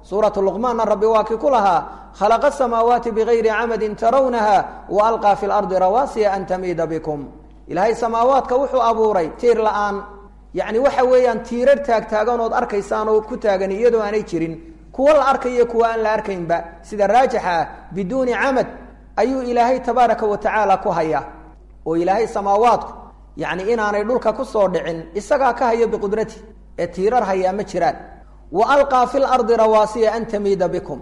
suuratu luqmaanna rabbi waa kii ku lahaa khalaqa asamaawaati bigayri camadin tarawnaha wa alqaa fi lardi rawaasiya an tamiida bikum ilaahay samaawaadka wuxuu abuuray tiir la-aan yacni waxa weeyaan tiirar taagtaaganood arkaysaan oo ku taagan iyadoo aanay jirin kuwa la arkayo kuwa aan la arkaynba sida raajixa ah biduuni camad ayuu ilaahay tabaaraka wa tacaala ku haya oo ilaahay samaawaadku yacni inaanay dhulka ku soo dhicin isagaa ka hayo biqudrati ee tiirar hayaa ma jiraan wa alqaa fi lardi rawaasiya an tamiida bikum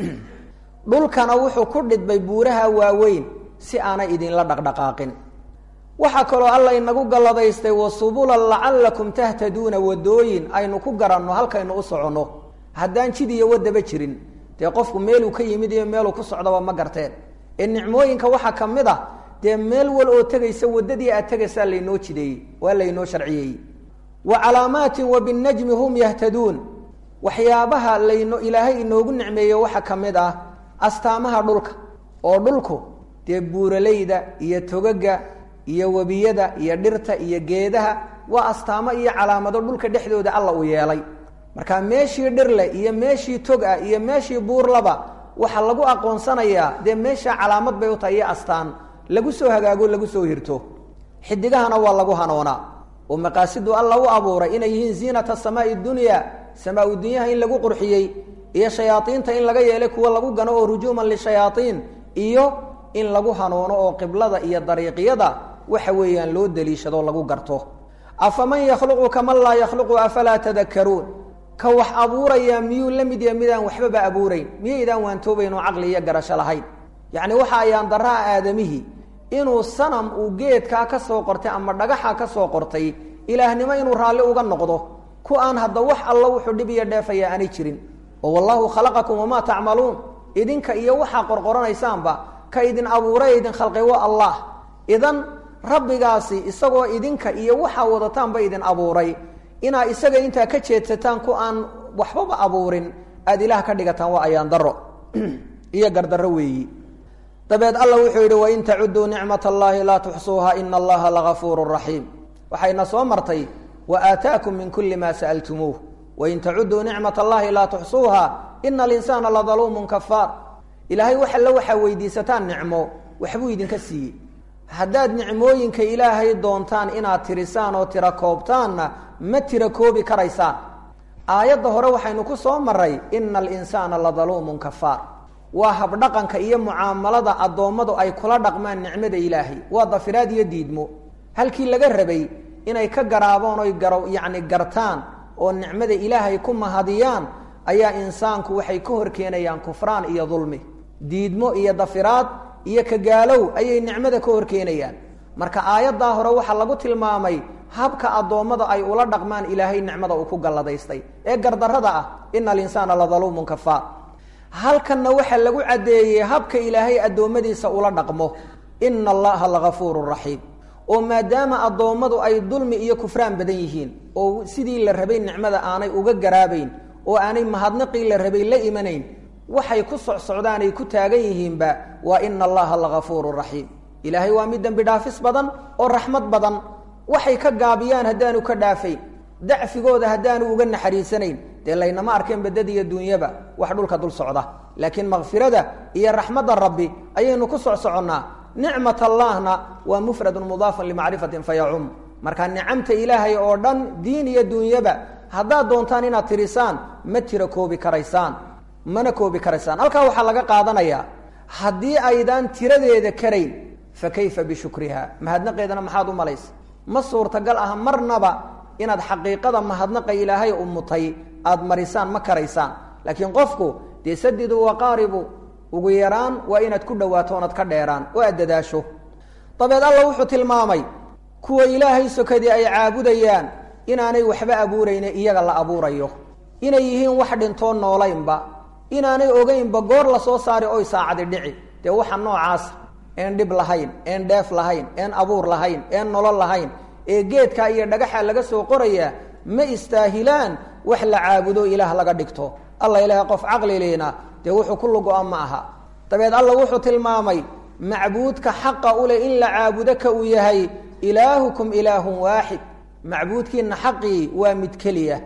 dhulkana wuxuu ku dhidbay buuraha waaweyn si aanay idinla dhaqdhaqaaqin waxaa kaloo alla inagu galladaystay wasubulan lacallakum tahtaduuna wadooyin aynu ku garanno halkaynu u soconno haddaan jid iyo wadaba jirin dee qofku meeluu ka yimid iyo meeluu ku socdaba ma garteen ee nicmooyinka waxaa ka mid ah dee meel wal oo tegaysa waddadii aad tegaysaa laynoo jideeyey waa laynoo sharciyeeyey wa calaamaatin wa binnajmi hum yahtaduun waxyaabaha layno ilaahay inoogu nicmeeyo waxaa ka mid ah astaamaha dhulka oo dhulku dee buuralayda iyo togaga iyo webiyada iyo dhirta iyo geedaha waa astaamo iyo calaamado dhulka dhexdooda alla uu yeelay marka meeshii dhirle iyo meeshii tog ah iyo meeshii buurlaba waxaa lagu aqoonsanayaa dee meesha calaamad bay u tahay iyo astaan lagu soo hagaago lagu soo hirto xidigahana waa lagu hanoonaa oo maqaasidu alla u abuuray inay yihiin ziinata samaai dunya samaa-u dunyaha in lagu qurxiyey iyo shayaaiinta in laga yeelay kuwa lagu gano oo rujuuman lishayaaiin iyo in lagu hanoono oo qiblada iyo dariiqyada waxa weeyaan loo daliishado lagu garto afaman yakhluqu kaman laa yakhluqu afalaa tadakaruun ka wax abuuraya miyuu la mid yahay midaan waxbaba abuurayn miyaydaan waantoobayn oo caqli iyo garasho lahayn yacni waxa ayaan daraha aadamihii inuu sanam uu geedkaa ka soo qortay ama dhagaxa ka soo qortay ilaahnimo inuu raalli uga noqdo ku aan hadda wax alla wuxuu dhib iyo dheefaya aanay jirin oo wallaahu khalaqakum wamaa tacmaluun idinka iyo waxaa qorqoranaysaanba ka idin abuuray idin khalqay waa allah idan rabbigaasi isagoo idinka iyo waxaa wadataanba idin abuuray inaa isaga intaa ka jeedsataan ku aan waxbaba abuurin aada ilaah ka dhigataan waa ayaan daro iyo gardarro weeyi dabeed alla wuxuu yidhi wain tacuduu nicmat allaahi laa tuxsuuha ina allaha lagafuuru raxiim waxayna soo martay wa aataakum min kuli ma sa'altumuuh wain tacuduu nicmat allahi laa tuxsuuha ina alinsaana ladaluumun kafaar ilaahay wax alle waxaa weydiisataan nicmo waxbuu idinka siiyey haddaad nicmooyinka ilaahay doontaan inaad tirisaan oo tira koobtaanna ma tira koobi karaysaan aayadda hore waxaynu ku soo maray ina alinsaana ladaluumun kafaar waa habdhaqanka iyo mucaamalada addoommadu ay kula dhaqmaan nicmada ilaahay waa dafiraad iyo diidmo halkii laga rabay inay ka garaaboon oy garo yacni gartaan oo nicmada ilaahay ku mahadiyaan ayaa insaanku waxay ka hor keenayaan kufraan iyo dulmi diidmo iyo dafiraad iyo kagaalow ayay nicmada ka hor keenayaan marka aayaddaa hore waxaa lagu tilmaamay habka addoommada ay ula dhaqmaan ilaahay nicmada uu ku galladaystay ee gardarrada ah ina alinsaana ladaluumun kafaar halkanna waxaa lagu caddeeyey habka ilaahay addoommadiisa ula dhaqmo ina allaha lagafuuru raxiim oo maadaama addoommadu ay dulmi iyo kufraan badan yihiin oo sidii la rabay nicmada aanay uga garaabayn oo aanay mahadnaqii la rabay la imanayn waxay ku socsocdaan ay ku taagan yihiinba waa ina allaha lagafuuru raxiim ilaahay waa mid dembi dhaafis badan oo raxmad badan waxay ka gaabiyaan haddaanu ka dhaafayn dacfigooda haddaanu uga naxariisanayn dee laynama arkeen badad iyo duunyaba wax dhulka dul socda laakiin makfirada iyo raxmadda rabbi ayaynu ku socsoconnaa nicmat allahna waa mufradun mudaafun limacrifatin fayacum marka nicamta ilaahay oo dhan diin iyo duunyaba haddaad doontaan inaad tirisaan ma tira koobi karaysaan mana koobi karaysaan halkaa waxaa laga qaadanayaa haddii aydaan tiradeeda karayn fa kayfa bishukriha mahadnaqeedana maxaad u malaysa ma suurtagal ah marnaba inaad xaqiiqada mahadnaqa ilaahay u mutay aada marisaan ma karaysaan laakiin qofku dee sadidu waqaaribu ugu yaraan waa inaad ku dhowaato oonad ka dheeraan oo aad dadaasho dabeed alla wuxuu tilmaamay kuwa ilaahay sokadii ay caabudayaan inaanay waxba abuurayne iyaga la abuurayo inay yihiin wax dhintoo noolaynba inaanay ogeynba goor la soo saari oy saacadi dhici dee waxa noocaasa een dhib lahayn een dheef lahayn een abuur lahayn een nolol lahayn ee geedka iyo dhagaxa laga soo qorayaa ma istaahilaan wax la caabudo ilaah laga dhigto alla ilaah qof caqlileyna dee wuxuu ku lugo-a ma aha dabeed alla wuxuu tilmaamay macbuudka xaqa u leh in la caabudo ka uu yahay ilaahukum ilaahun waaxid macbuudkiina xaqii waa mid keliya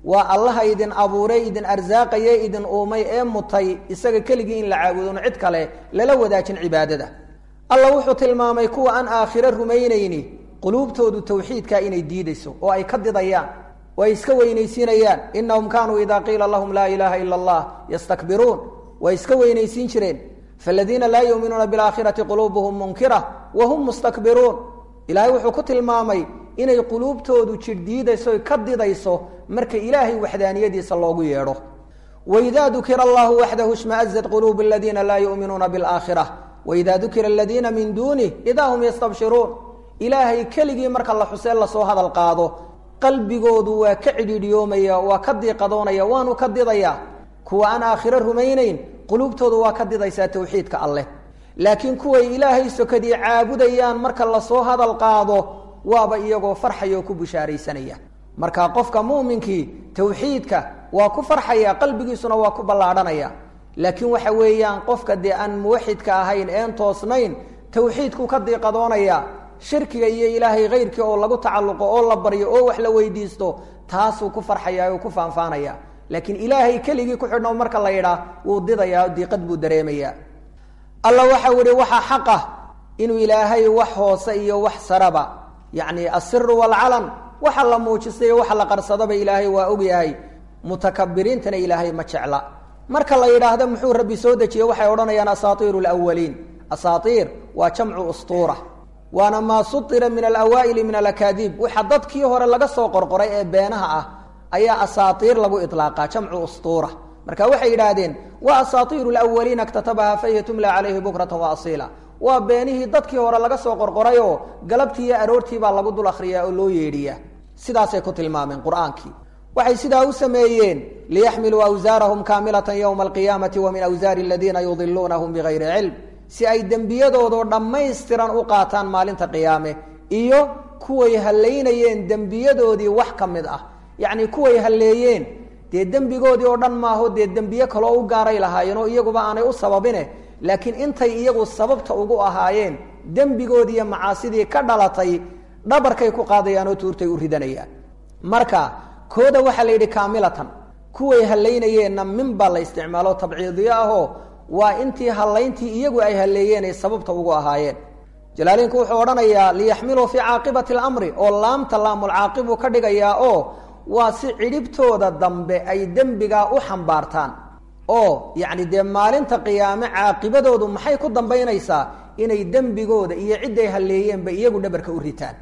waa allaha idin abuuray idin arsaaqaye idin uumay ee mutay isaga keligii in la caabudoon cid kale lala wadaajin cibaadada alla wuxuu tilmaamay kuwa aan aakhiro rumaynayni quluubtoodu tawxiidkaa inay diidayso oo ay ka didayaan oo ay iska weynaysiinayaan inahum kaanuu idaa qiila lahum laa ilaaha ila allah yastakbiruun way iska weynaysiin jireen faladiina laa yuuminuuna bilaakhirati quluubuhum munkira wa hum mustakbiruun ilaahay wuxuu ku tilmaamay inay quluubtoodu jidh diidayso ka didayso marka ilaahay waxdaaniyadiisa loogu yeedho waidaa dukira allahu waxdahu ishmaazat quluubu aladiina laa yuuminuuna bilaakhira waida dukira aladiina min duunih idaa hum yastabshiruun ilaahay keligii marka la xusee lasoo hadal qaado qalbigoodu waa ka cidhiidhiyoomaya waa ka diiqadoonaya waanu ka didaya kuwa aan aakhiro rumaynayn quluubtoodu waa ka didaysaa tawxiidka alleh laakiin kuway ilaahay sokadii caabudayaan marka lasoo hadal qaado waaba iyagoo farxaya oo ku bushaaraysanaya marka qofka muuminkii tawxiidka waa ku farxaya qalbigiisuna waa ku ballaadhanaya laakiin waxa weeyaan qofka dee aan muwaxidka ahayn een toosnayn tawxiidku ka diiqadoonaya shirkiga iyo ilaahay kayrkii oo lagu tacalluqo oo la baryo oo wax la weydiisto taasuu ku farxaya oo ku faanfaanaya laakiin ilaahay keligii ku xidhno marka la yidhaah wuu didayaa diiqad buu dareemaya alla waxau ihi waxaa xaq ah inuu ilaahay wax hoose iyo wax saraba yacni asiru waalcalan waxa la muujistay waxa la qarsadaba ilaahay waa ogyahay mutakabiriintana ilaahay ma jecla marka la yidhaahdo muxuu rabbi soo dejiye waxay odhanayaan asaatiiru lwaliin asaatiir waa jamcu ustuura waana maa suira min alawaa'ili min alakaadiib waxa dadkii hore laga soo qorqoray ee beenaha ah ayaa asaatiir lagu ilaaqaa jamcu ustuura marka waxay yidhaahdeen waa asaatiiru lwaliina ktatabaha fahiya tumla calayhi bukratan wa asiila waa beenihii dadkii hore laga soo qorqorayoo galabtii iyo aroortii baa lagu dul akhriyaa oo loo yeedhiyaa sidaasay ku tilmaameen qur-aankii waxay sidaa u sameeyeen liyaxmiluu awsaarahum kaamilatan yowma alqiyaamati wa min awsaari aladiina yudiluunahum bigayri cilm si ay dembiyadoodoo dhammaystiran u qaataan maalinta qiyaame iyo kuway hallaynayeen dembiyadoodii wax ka mid ah yacni kuway halleeyeen dee dembigoodii oo dhan maaho dee dembiye kaloo u gaaray lahaayeen oo iyaguba aanay u sababine laakiin intay iyagu sababta ugu ahaayeen dembigoodii iyo macaasidii ka dhalatay dhabarkay ku qaadayaan oo tuurtay u ridanayaan marka kooda waxaa la yidhi kaamilatan kuway hallaynayeenna min baa la isticmaalo tabciidiyo ahoo waa intii hallayntii iyagu ay halleeyeen ay sababta ugu ahaayeen jalaaliinku wuxuu odhanayaa liyaxmiluu fii caaqibati alamri oo laamta laamulcaaqibuu ka dhigayaa oo waa si cidhibtooda dambe ay dembigaa u xambaartaan oo yacni dee maalinta qiyaame caaqibadoodu maxay ku dambaynaysaa inay dembigooda iyo cidday halleeyeenba iyagu dhabarka u ritaan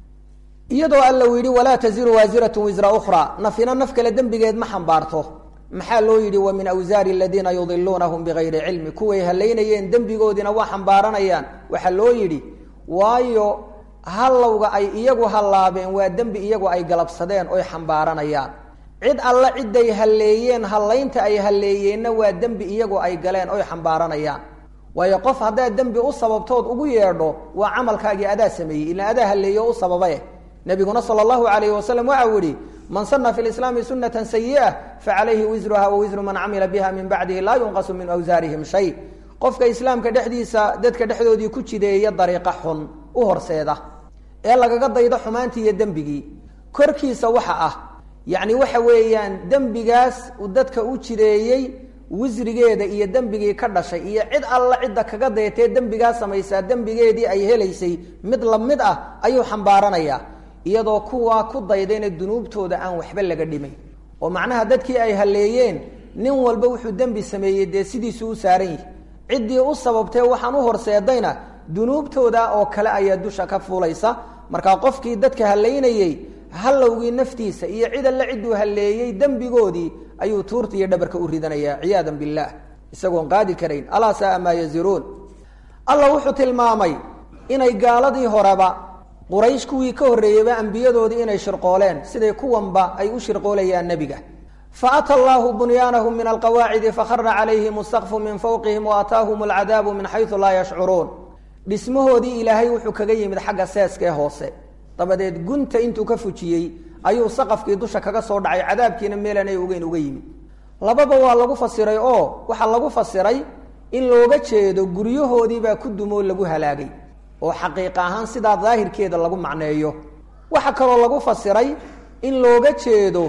iyadoo alla uu yidhi walaa taziru waasiratun wisra ukhraa nafina naf kale dembigeed ma xambaarto maxaa loo yidhi wa min awsaari aladiina yudiluunahum bigayri cilmi kuway hallaynayeen dembigoodiina waa xambaaranayaan waxaa loo yidhi waayo hallowga ay iyagu hallaabeen waa dembi iyagu ay galabsadeen oy xambaaranayaan cid alla ciday halleeyeen hallaynta ay halleeyeenna waa dembi iyagu ay galeen oy xambaaranayaan waayo qof haddaad dembi u sababtood ugu yeedho waa camalkaagii adaa sameeyey ila adaa halleeyo u sababae nabiguna sala allahu alayhi wasalam waxau yihi man sana fi lislaami sunata sayi'a facalayhi wisruha wa wisru man camila biha min bacdihi laa yunqasu min awsaarihim shay qofka islaamka dhexdiisa dadka dhexdoodii ku jideeya dariiqa xun u horseeda ee lagaga daydo xumaantii iyo dembigii korkiisa waxa ah yacni waxa weeyaan dembigaas uu dadka u jideeyey wisrigeeda iyo dembigii ka dhashay iyo cid alla cidda kaga dayatee dembigaa samaysaa dembigeedii ay helaysay mid lamid ah ayuu xambaaranayaa iyadoo kuwaa ku daydayna dunuubtooda aan waxba laga dhimay oo macnaha dadkii ay halleeyeen nin walba wuxuu dembi sameeyey dee sidiisuu u saaran yihi ciddii u sababtee waxaan u horseedayna dunuubtooda oo kale ayaa dusha ka fuulaysa markaa qofkii dadka hallaynayey hallowgii naftiisa iyo cid alle cidduu halleeyey dembigoodii ayuu tuurta iyo dhabarka u ridanaya ciyaadan billaah isagoon qaadi karayn alaa saaa maa yaziruun alla wuxuu tilmaamay inay gaaladii horeba quraysh kuwii ka horreeyeyba ambiyadoodii inay shirqooleen siday kuwanba ay u shirqoolayaan nebiga faata allaahu bunyaanahum min alqawaacidi fakhara calayhim asaqfu min fawqihim waataahum alcadaabu min xaysu laa yashcuruun dhismahoodii ilaahay wuxuu kaga yimid xagga seeskee hoose dabadeed gunta intuu ka fujiyey ayuu saqafkii dusha kaga soo dhacay cadaabkiina meelanay ogeyn uga yimid lababa waa lagu fasiray oo waxaa lagu fasiray in looga jeedo guryahoodiibaa ku dumoo lagu halaagay oo xaqiiq ahaan sidaa daahirkeeda lagu macneeyo waxaa kaloo lagu fasiray in looga jeedo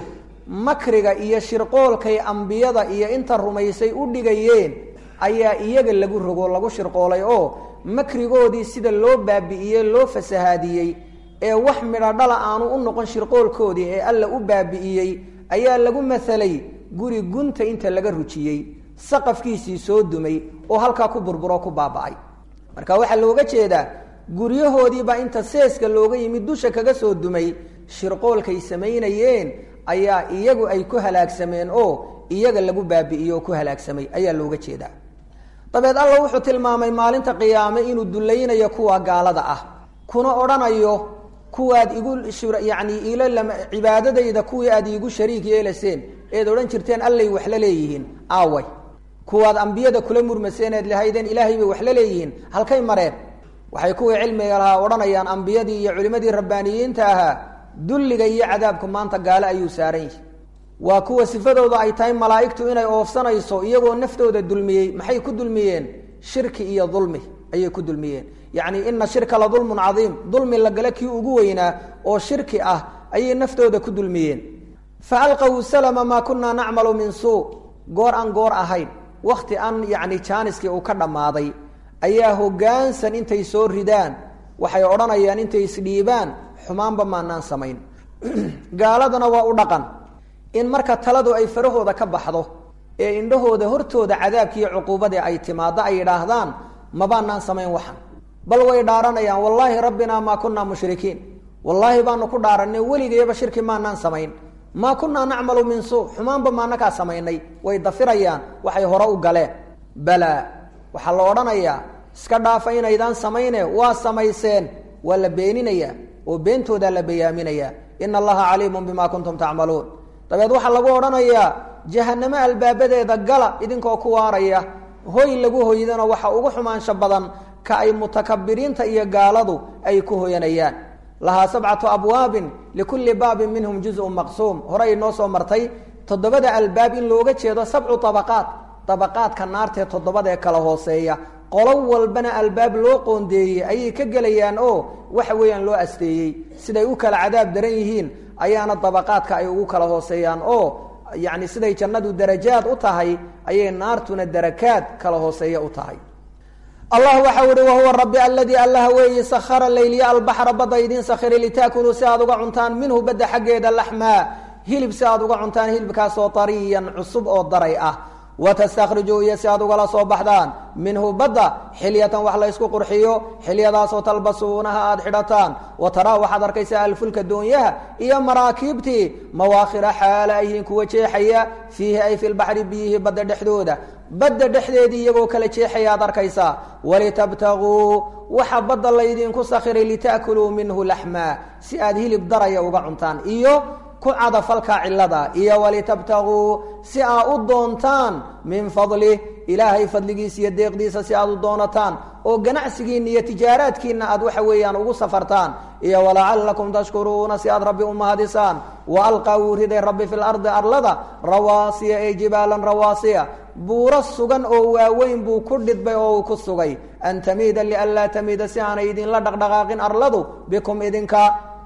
makriga iyo shirqoolkay ambiyada iyo inta rumaysay u dhigayeen ayaa iyaga lagu rogo lagu shirqoolay oo makrigoodii sida loo baabi'iyey loo fasahaadiyey ee wax midho dhala aanu u noqon shirqoolkoodii ee alla u baabi'iyey ayaa lagu masalay guri gunta inta laga rujiyey saqafkiisii soo dumay oo halkaa ku burburo ku baaba'ay marka waxaa looga jeedaa guryahoodiibaa inta seeska looga yimid dusha kaga soo dumay shirqoolkay samaynayeen ayaa iyagu ay ku halaagsameen oo iyaga lagu baabi'iyey oo ku halaagsamay ayaa looga jeedaa dabeed alla wuxuu tilmaamay maalinta qiyaame inuu dulaynayo kuwa gaalada ah kuna odhanayo kuwaad igu yani ilo cibaadadayda kuwii aad iigu shariik yeelaseen eed odhan jirteen allay wax la leeyihiin aaway kuwaad ambiyada kula murmaseen eed lahaydeen ilaahay bay wax la leeyihiin halkay mareen waxay kuwii cilmiga lahaa odhanayaan ambiyadii iyo culimmadii rabbaaniyiinta ahaa dulliga iyo cadaabku maanta gaale ayuu saaran yihi waa kuwa sifadooda ay tahay malaa'igtu inay oofsanayso iyagoo naftooda dulmiyey maxay ku dulmiyeen shirki iyo dulmi ayay ku dulmiyeen yacni ina shirka la dulmun cadiim dulmi la gale kii ugu weynaa oo shirki ah ayay naftooda ku dulmiyeen fa alqaw salama maa kunaa nacmalu min suu goor aan goor ahayn wakhti aan yacni jaaniskii uu ka dhammaaday ayaa hoggaansan intay soo ridaan waxay odhanayaan intay isdhiibaan xumaanba maanaan samayn gaaladana waa u dhaqan in marka taladu ay farahooda ka baxdo ee indhahooda hortooda cadaabkiiyo cuquubadii ay timaaddo ay yidhaahdaan mabaanaan samayn waxan bal way dhaaranayaan wallaahi rabbinaa maa kunaa mushrikiin wallaahi baanu ku dhaaranay weligayaba shirki maanaan samayn maa kunaa nacmalu min suu xumaanba maanakaa samaynay way dafirayaan waxay hore u galeen balaa waxaa la odhanayaa iska dhaafa inaydaan samayne waa samayseen waa la beeninayaa oo beentoodaa la bayaaminayaa ina allaha caliimun bima kuntum tacmaluun dabeed waxaa lagu odhanayaa jahanamo albaabadeeda gala idinkoo ku waaraya hoy lagu hoydana waxa ugu xumaansho badan ka ay mutakabiriinta iyo gaaladu ay ku hoyanayaan lahaa sabcatu abwaabin likulli baabin minhum juzun maqsuum hore ay noo soo martay toddobada albaab in looga jeedo sabcu abaqaat dabaqaadka naartee toddobadaee kala hooseeya qolo walbana albaab loo qoondeeyey ayay ka gelayaan oo waxa weeyaan loo asteeyey siday u kala cadaab daran yihiin ayaana dabaqaadka ay ugu kala hooseeyaan oo yacni siday jannadu darajaad u tahay ayay naartuna darakaad kala hooseeya u tahay allah waxau ihi wahuwa rabbi aladii allaha weeyi sakhara layliya albaxra badda idiin sakhiray litaakuluu si aad uga cuntaan minhu badda xaggeeda laxmaa hilib si aad uga cuntaan hilibkaasoo tariyan cusub oo daray ah watastakrijuu iyo si aad ugala soo baxdaan minhu badda xilyatan wax la ysku qurxiyo xilyadaasoo talbasuunaha aada xidhataan wa taraa waxaad arkaysaa alfulka doonyaha iyo maraakiibtii mawaakhira xaala ayhiin kuwa jeexaya fiihi ay fi lbaxri biyihii badda dhexdooda badda dhexdeedii iyagoo kala jeexaya aad arkaysaa walitabtaguu waxa badda laydinku sakhiray lita'kuluu minhu laxmaa si aad hilib daraya uga cuntaan iyo ku cadafalka cilada iyo walitabtaguu si aa u doontaan min fadlih ilaahay fadligiisa iyo deeqdiisa si aad u doonataan oo ganacsigiina iyo tijaaraadkiina aad waxa weeyaan ugu safartaan iyo walacalakum tashkuruuna si aad rabbi u mahadisaan wa alqaa wuu riday rabbi fi lardi arlada rawaasiya ee jibaalan rawaasiya buuro sugan oo waaweyn buu ku dhidbay oo uu ku sugay an tamiida lianlaa tamiida si aanay idinla dhaqdhaqaaqin arladu bikum idinka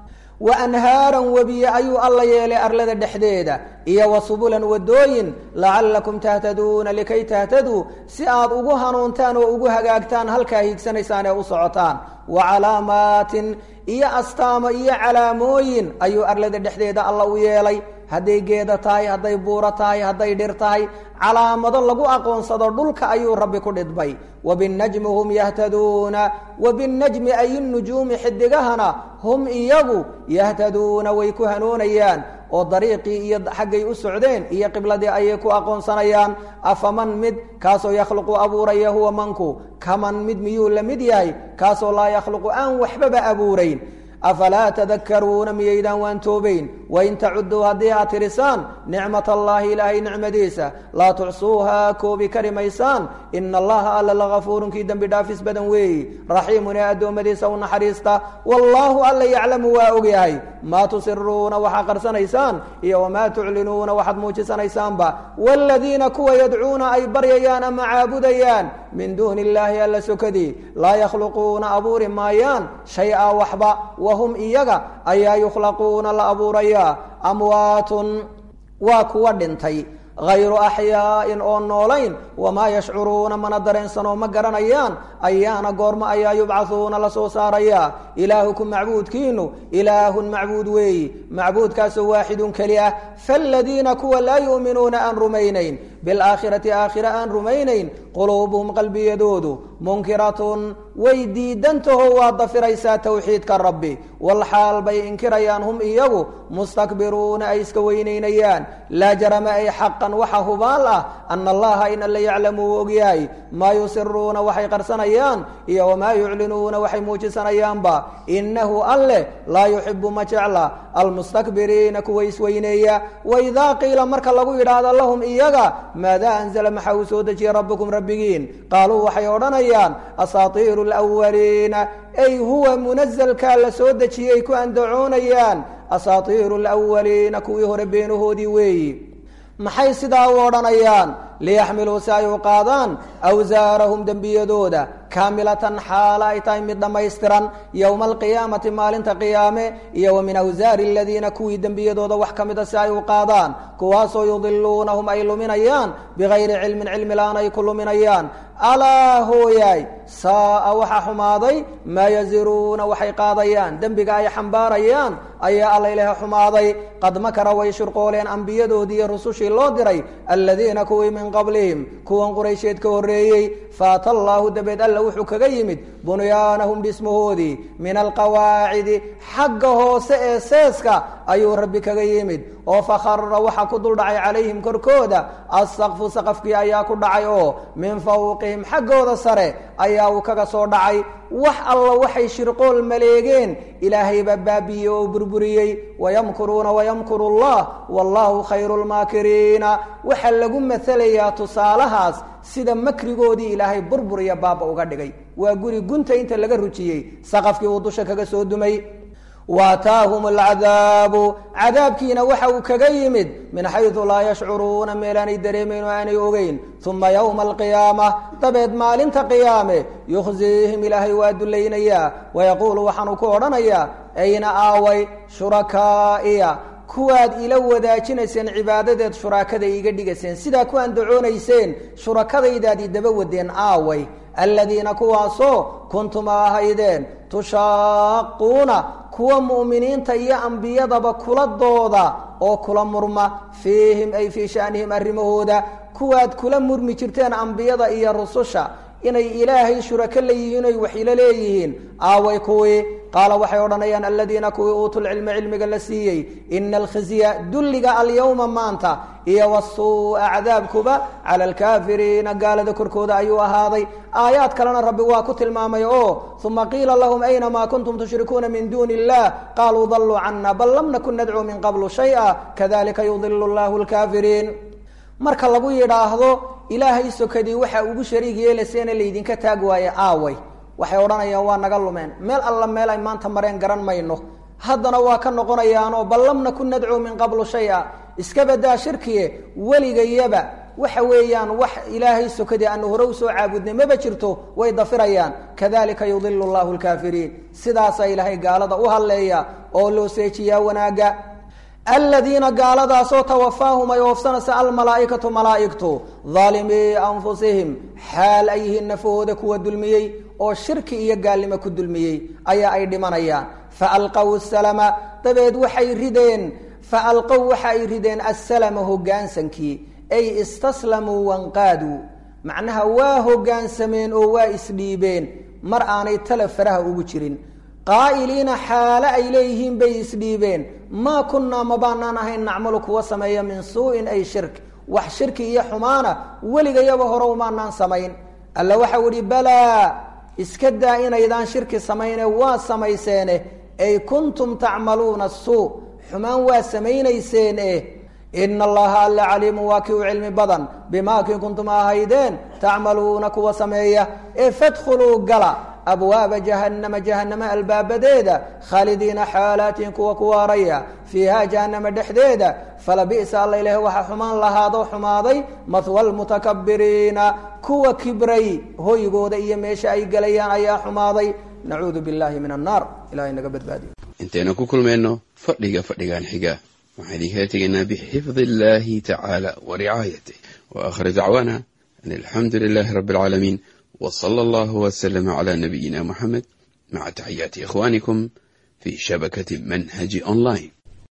wa anhaaran webiye ayuu alla yeelay arlada dhexdeeda iyo wa subulan wadooyin lacallakum tahtaduuna likay tahtaduu si aad ugu hanuuntaan oo ugu hagaagtaan halkaa hiigsanaysaan ee u socotaan wa calaamaatin iyo astaamo iyo calaamooyin ayuu arlada dhexdeeda alla u yeelay hadday geeda tahay hadday buuro tahay hadday dhir tahay calaamado lagu aqoonsado dhulka ayuu rabbi ku dhidbay wabinajmi hum yahtaduuna wabinajmi ay nujuumi xidigahana hum iyagu yahtaduuna way ku hanuunayaan oo dariiqii iyo xaggay u socdeen iyo qibladii ayay ku aqoonsanayaan afaman mid kaasoo yakhluqu abuuraya huwa manku kaman mid miyuu la mid yahay kaasoo laa yakhluqu aan waxbaba abuurayn afalaa tadakaruuna miyaydaan waan toobayn wain tacuduu haddii aad tirisaan nicmat allaahi ilaahay nicmadiisa laa tucsuuhaa koobi kari maysaan ina allaha alla lagafuurun kii dembi dhaafis badan weeyi raxiimun ee addoommadiisa u naxariista wallaahu alla yaclamu waa ogyahay maa tusiruuna waxaa qarsanaysaan iyo wamaa tuclinuuna waxaad muujisanaysaanba waaladiina kuwa yadcuuna ay baryayaan ama caabudayaan min duuni illaahi alla sokadii laa yakhluquuna abuuri maayaan shay-a waxba wahum iyaga ayaa yukhlaquuna la abuurayaa amwaatun waa kuwa dhintay hayru axyaa'in oo noolayn wamaa yashcuruuna mana dareensanoo ma garanayaan ayaana goormo ayaa yubcahuuna la soo saarayaa ilaahukum macbuudkiinu ilaahun macbuud weeyi macbuudkaasoo waaxidun keli ah faaladiina kuwa laa yu'minuuna aan rumaynayn bilaakhirati aakhira aan rumaynayn quluubuhum qalbiyadoodu munkiratun way diidantaho waa dafiraysaa towxiidka rabbi walxaal bay inkirayaan hum iyagu mustakbiruuna ay iska weynaynayaan laa jarama ay xaqan waxa hubaal ah ana allaha in alla yaclamu uu ogyahay maa yusiruuna waxay qarsanayaan iyo wamaa yuclinuuna waxay muujisanayaanba inahu alleh laa yuxibu ma jecla almustakbiriina kuwa isweyneeya waidaa qiila marka lagu yidhaahdo lahum iyaga maadaa anzala maxaa uu soo dejiyey rabbukum rabbigiin qaaluu waxay odhanayaan asaatiiru lwaliina ay huwa munazalkaa la soo dejiyey ku andacoonayaan asaatiiru lwaliina kuwii hore beenahoodii weeyi maxay sidaa u odhanayaan liyaxmiluu si ay u qaadaan awsaarahum dembiyadooda kaamilatan xaala ay tahay mid dhammaystiran yowma alqiyaamati maalinta qiyaame iyo wa min awsaari aladiina kuwii dembiyadooda wax ka mida si ay u qaadaan kuwaasoo yudiluunahum ay luminayaan bigayri cilmin cilmi la-aan ay ku luminayaan alaa hooyaay saa'a waxa xumaaday maa yaziruuna waxay qaadayaan dembiga ay xambaarayaan ayaa alla ilaha xumaaday qad makara way shirqooleen ambiyadoodii iyo rusushii loo diray aladiina kuwii min qablihim kuwan quraysheed ka horreeyey faata allaahu dabeed alla wuxuu kaga yimid bunyaanahum dhismahoodii min alqawaacidi xagga hoose ee seeska ayuu rabbi kaga yimid oo fakhara waxa ku dul dhacay calayhim korkooda assaqfu saqafkii ayaa ku dhacay oo min fawqihim xaggooda sare ayaa uu kaga soo dhacay wax alla waxay shirqool maleegeen ilaahay baa baabi'iyey oo burburiyey wayamkuruuna wayamkuru allah wallahu khayru lmaakiriina waxaa lagu matalayaa tusaalahaas sida makrigoodii ilaahay burburiya baaba uga dhigay waa guri gunta inta laga rujiyey saqafkii uu dusha kaga soo dumay waataahum alcadaabu cadaabkiina waxa uu kaga yimid min xaydu laa yashcuruuna meelaanay dareemayn oo aanay ogeyn uma yowma alqiyaama dabeed maalinta qiyaame yukhziihim ilaahay waa dulaynayaa wayaquulu waxaanu ku odhanayaa ayna aaway shurakaa'iya kuwaad ila wadaajinayseen cibaadadeed shurakada iiga dhigayseen sidaa ku andacoonayseen shurakadaydaad idaba wadeen aaway aladiina kuwaasoo kuntum ahaydeen tushaaquuna kuwa mu'miniinta iyo ambiyadaba kula dooda oo kula murma fiihim ay fii sha'nihim arrimahooda kuwaad kula murmi jirteen ambiyada iyo rususha inay ilaahay shurako leeyihiin oy wax ila leeyihiin aaway kuwii qaala waxay odhanayaan aladiina kuwii uutuu lcilma cilmiga la siiyey ina alkhizya dulliga alyawma maanta iyo wasuu'a cadaabkuba cala alkaafiriina gaalada korkooda ayuu ahaaday aayaad kalena rabbi waa ku tilmaamay oo uma qiila lahum ayna maa kuntum tushrikuuna min duuni illah qaaluu daluu cana bal lam nakun nadcuu min qablu shaya kadalika yudilu llahu lkaafiriin marka lagu yidhaahdo ilaahay sokadii waxaa ugu shariig yeelaseena laydinka taag waaye aaway waxay odhanayaan waa naga lumeen meel alla meel ay maanta mareen garan mayno haddana waa ka noqonayaanoo bal lam nakun nadcuu min qablu shay-a iska badaa shirkiye weligayaba waxa weeyaan wax ilaahay sokadii aanu hore usoo caabudnay maba jirto way dafirayaan kadalika yudilu llahu lkaafiriin sidaasaa ilaahay gaalada u hadleeya oo loo seejiyaa wanaagga aladiina gaaladaasoo tawafaahum ay oofsanaysa almalaaikatu malaaigtu daalimii anfusihim xaal ay yihiin nafahooda kuwa dulmiyey oo shirki iyo gaalnimo ku dulmiyey ayaa ay dhimanayaan faalqaw salama dabeed waxay rideen faalqow waxa ay rideen assalama hogaansankii ay istaslamuu wanqaaduu macnaha waa hogaansameen oo waa isdhiibeen mar aanay tala faraha ugu jirin qaa'iliina xaale ay leeyihiin bay isdhiibeen maa kunnaa ma baanaan ahayn nacmalu kuwa sameeya min suu'in ay shirk wax shirki iyo xumaana weligayaba hore umaanaan samayn alla waxau idhi balaa iska daa inaydaan shirki samayne waa samayseene ay kuntum tacmaluuna suu xumaan waa samaynayseen eh ina allaha alla caliimu waa kii u cilmi badan bimaa kii kuntum ahaydeen tacmaluuna kuwa sameeya ee fadkhuluu gala abwaaba jahannama jahanama albaabadeeda khaalidiina xaalaatin kuwa ku waaraya fiiha jahanama dhexdeeda falabi'sa alla ilaah waxaa xumaan lahaado xumaaday mahwa lmutakabiriina kuwa kibray hoygooda iyo meesha ay gelayaan ayaa xumaaday nacuudu billahi min annaar ilahay naga badbaadiyo intaynu ku kulmayno fadhiga fadhigan xiga waxaan idinkaga tegaynaa bixifdi illahi tacaala wa ricaayatih wa aakhir dacwaana an alxamdu lilahi rabi alcaalamiin w sala allahu wslama cla nabiyina muxamed maca taxiyaati ikhwanikum fi shabakati manhaji online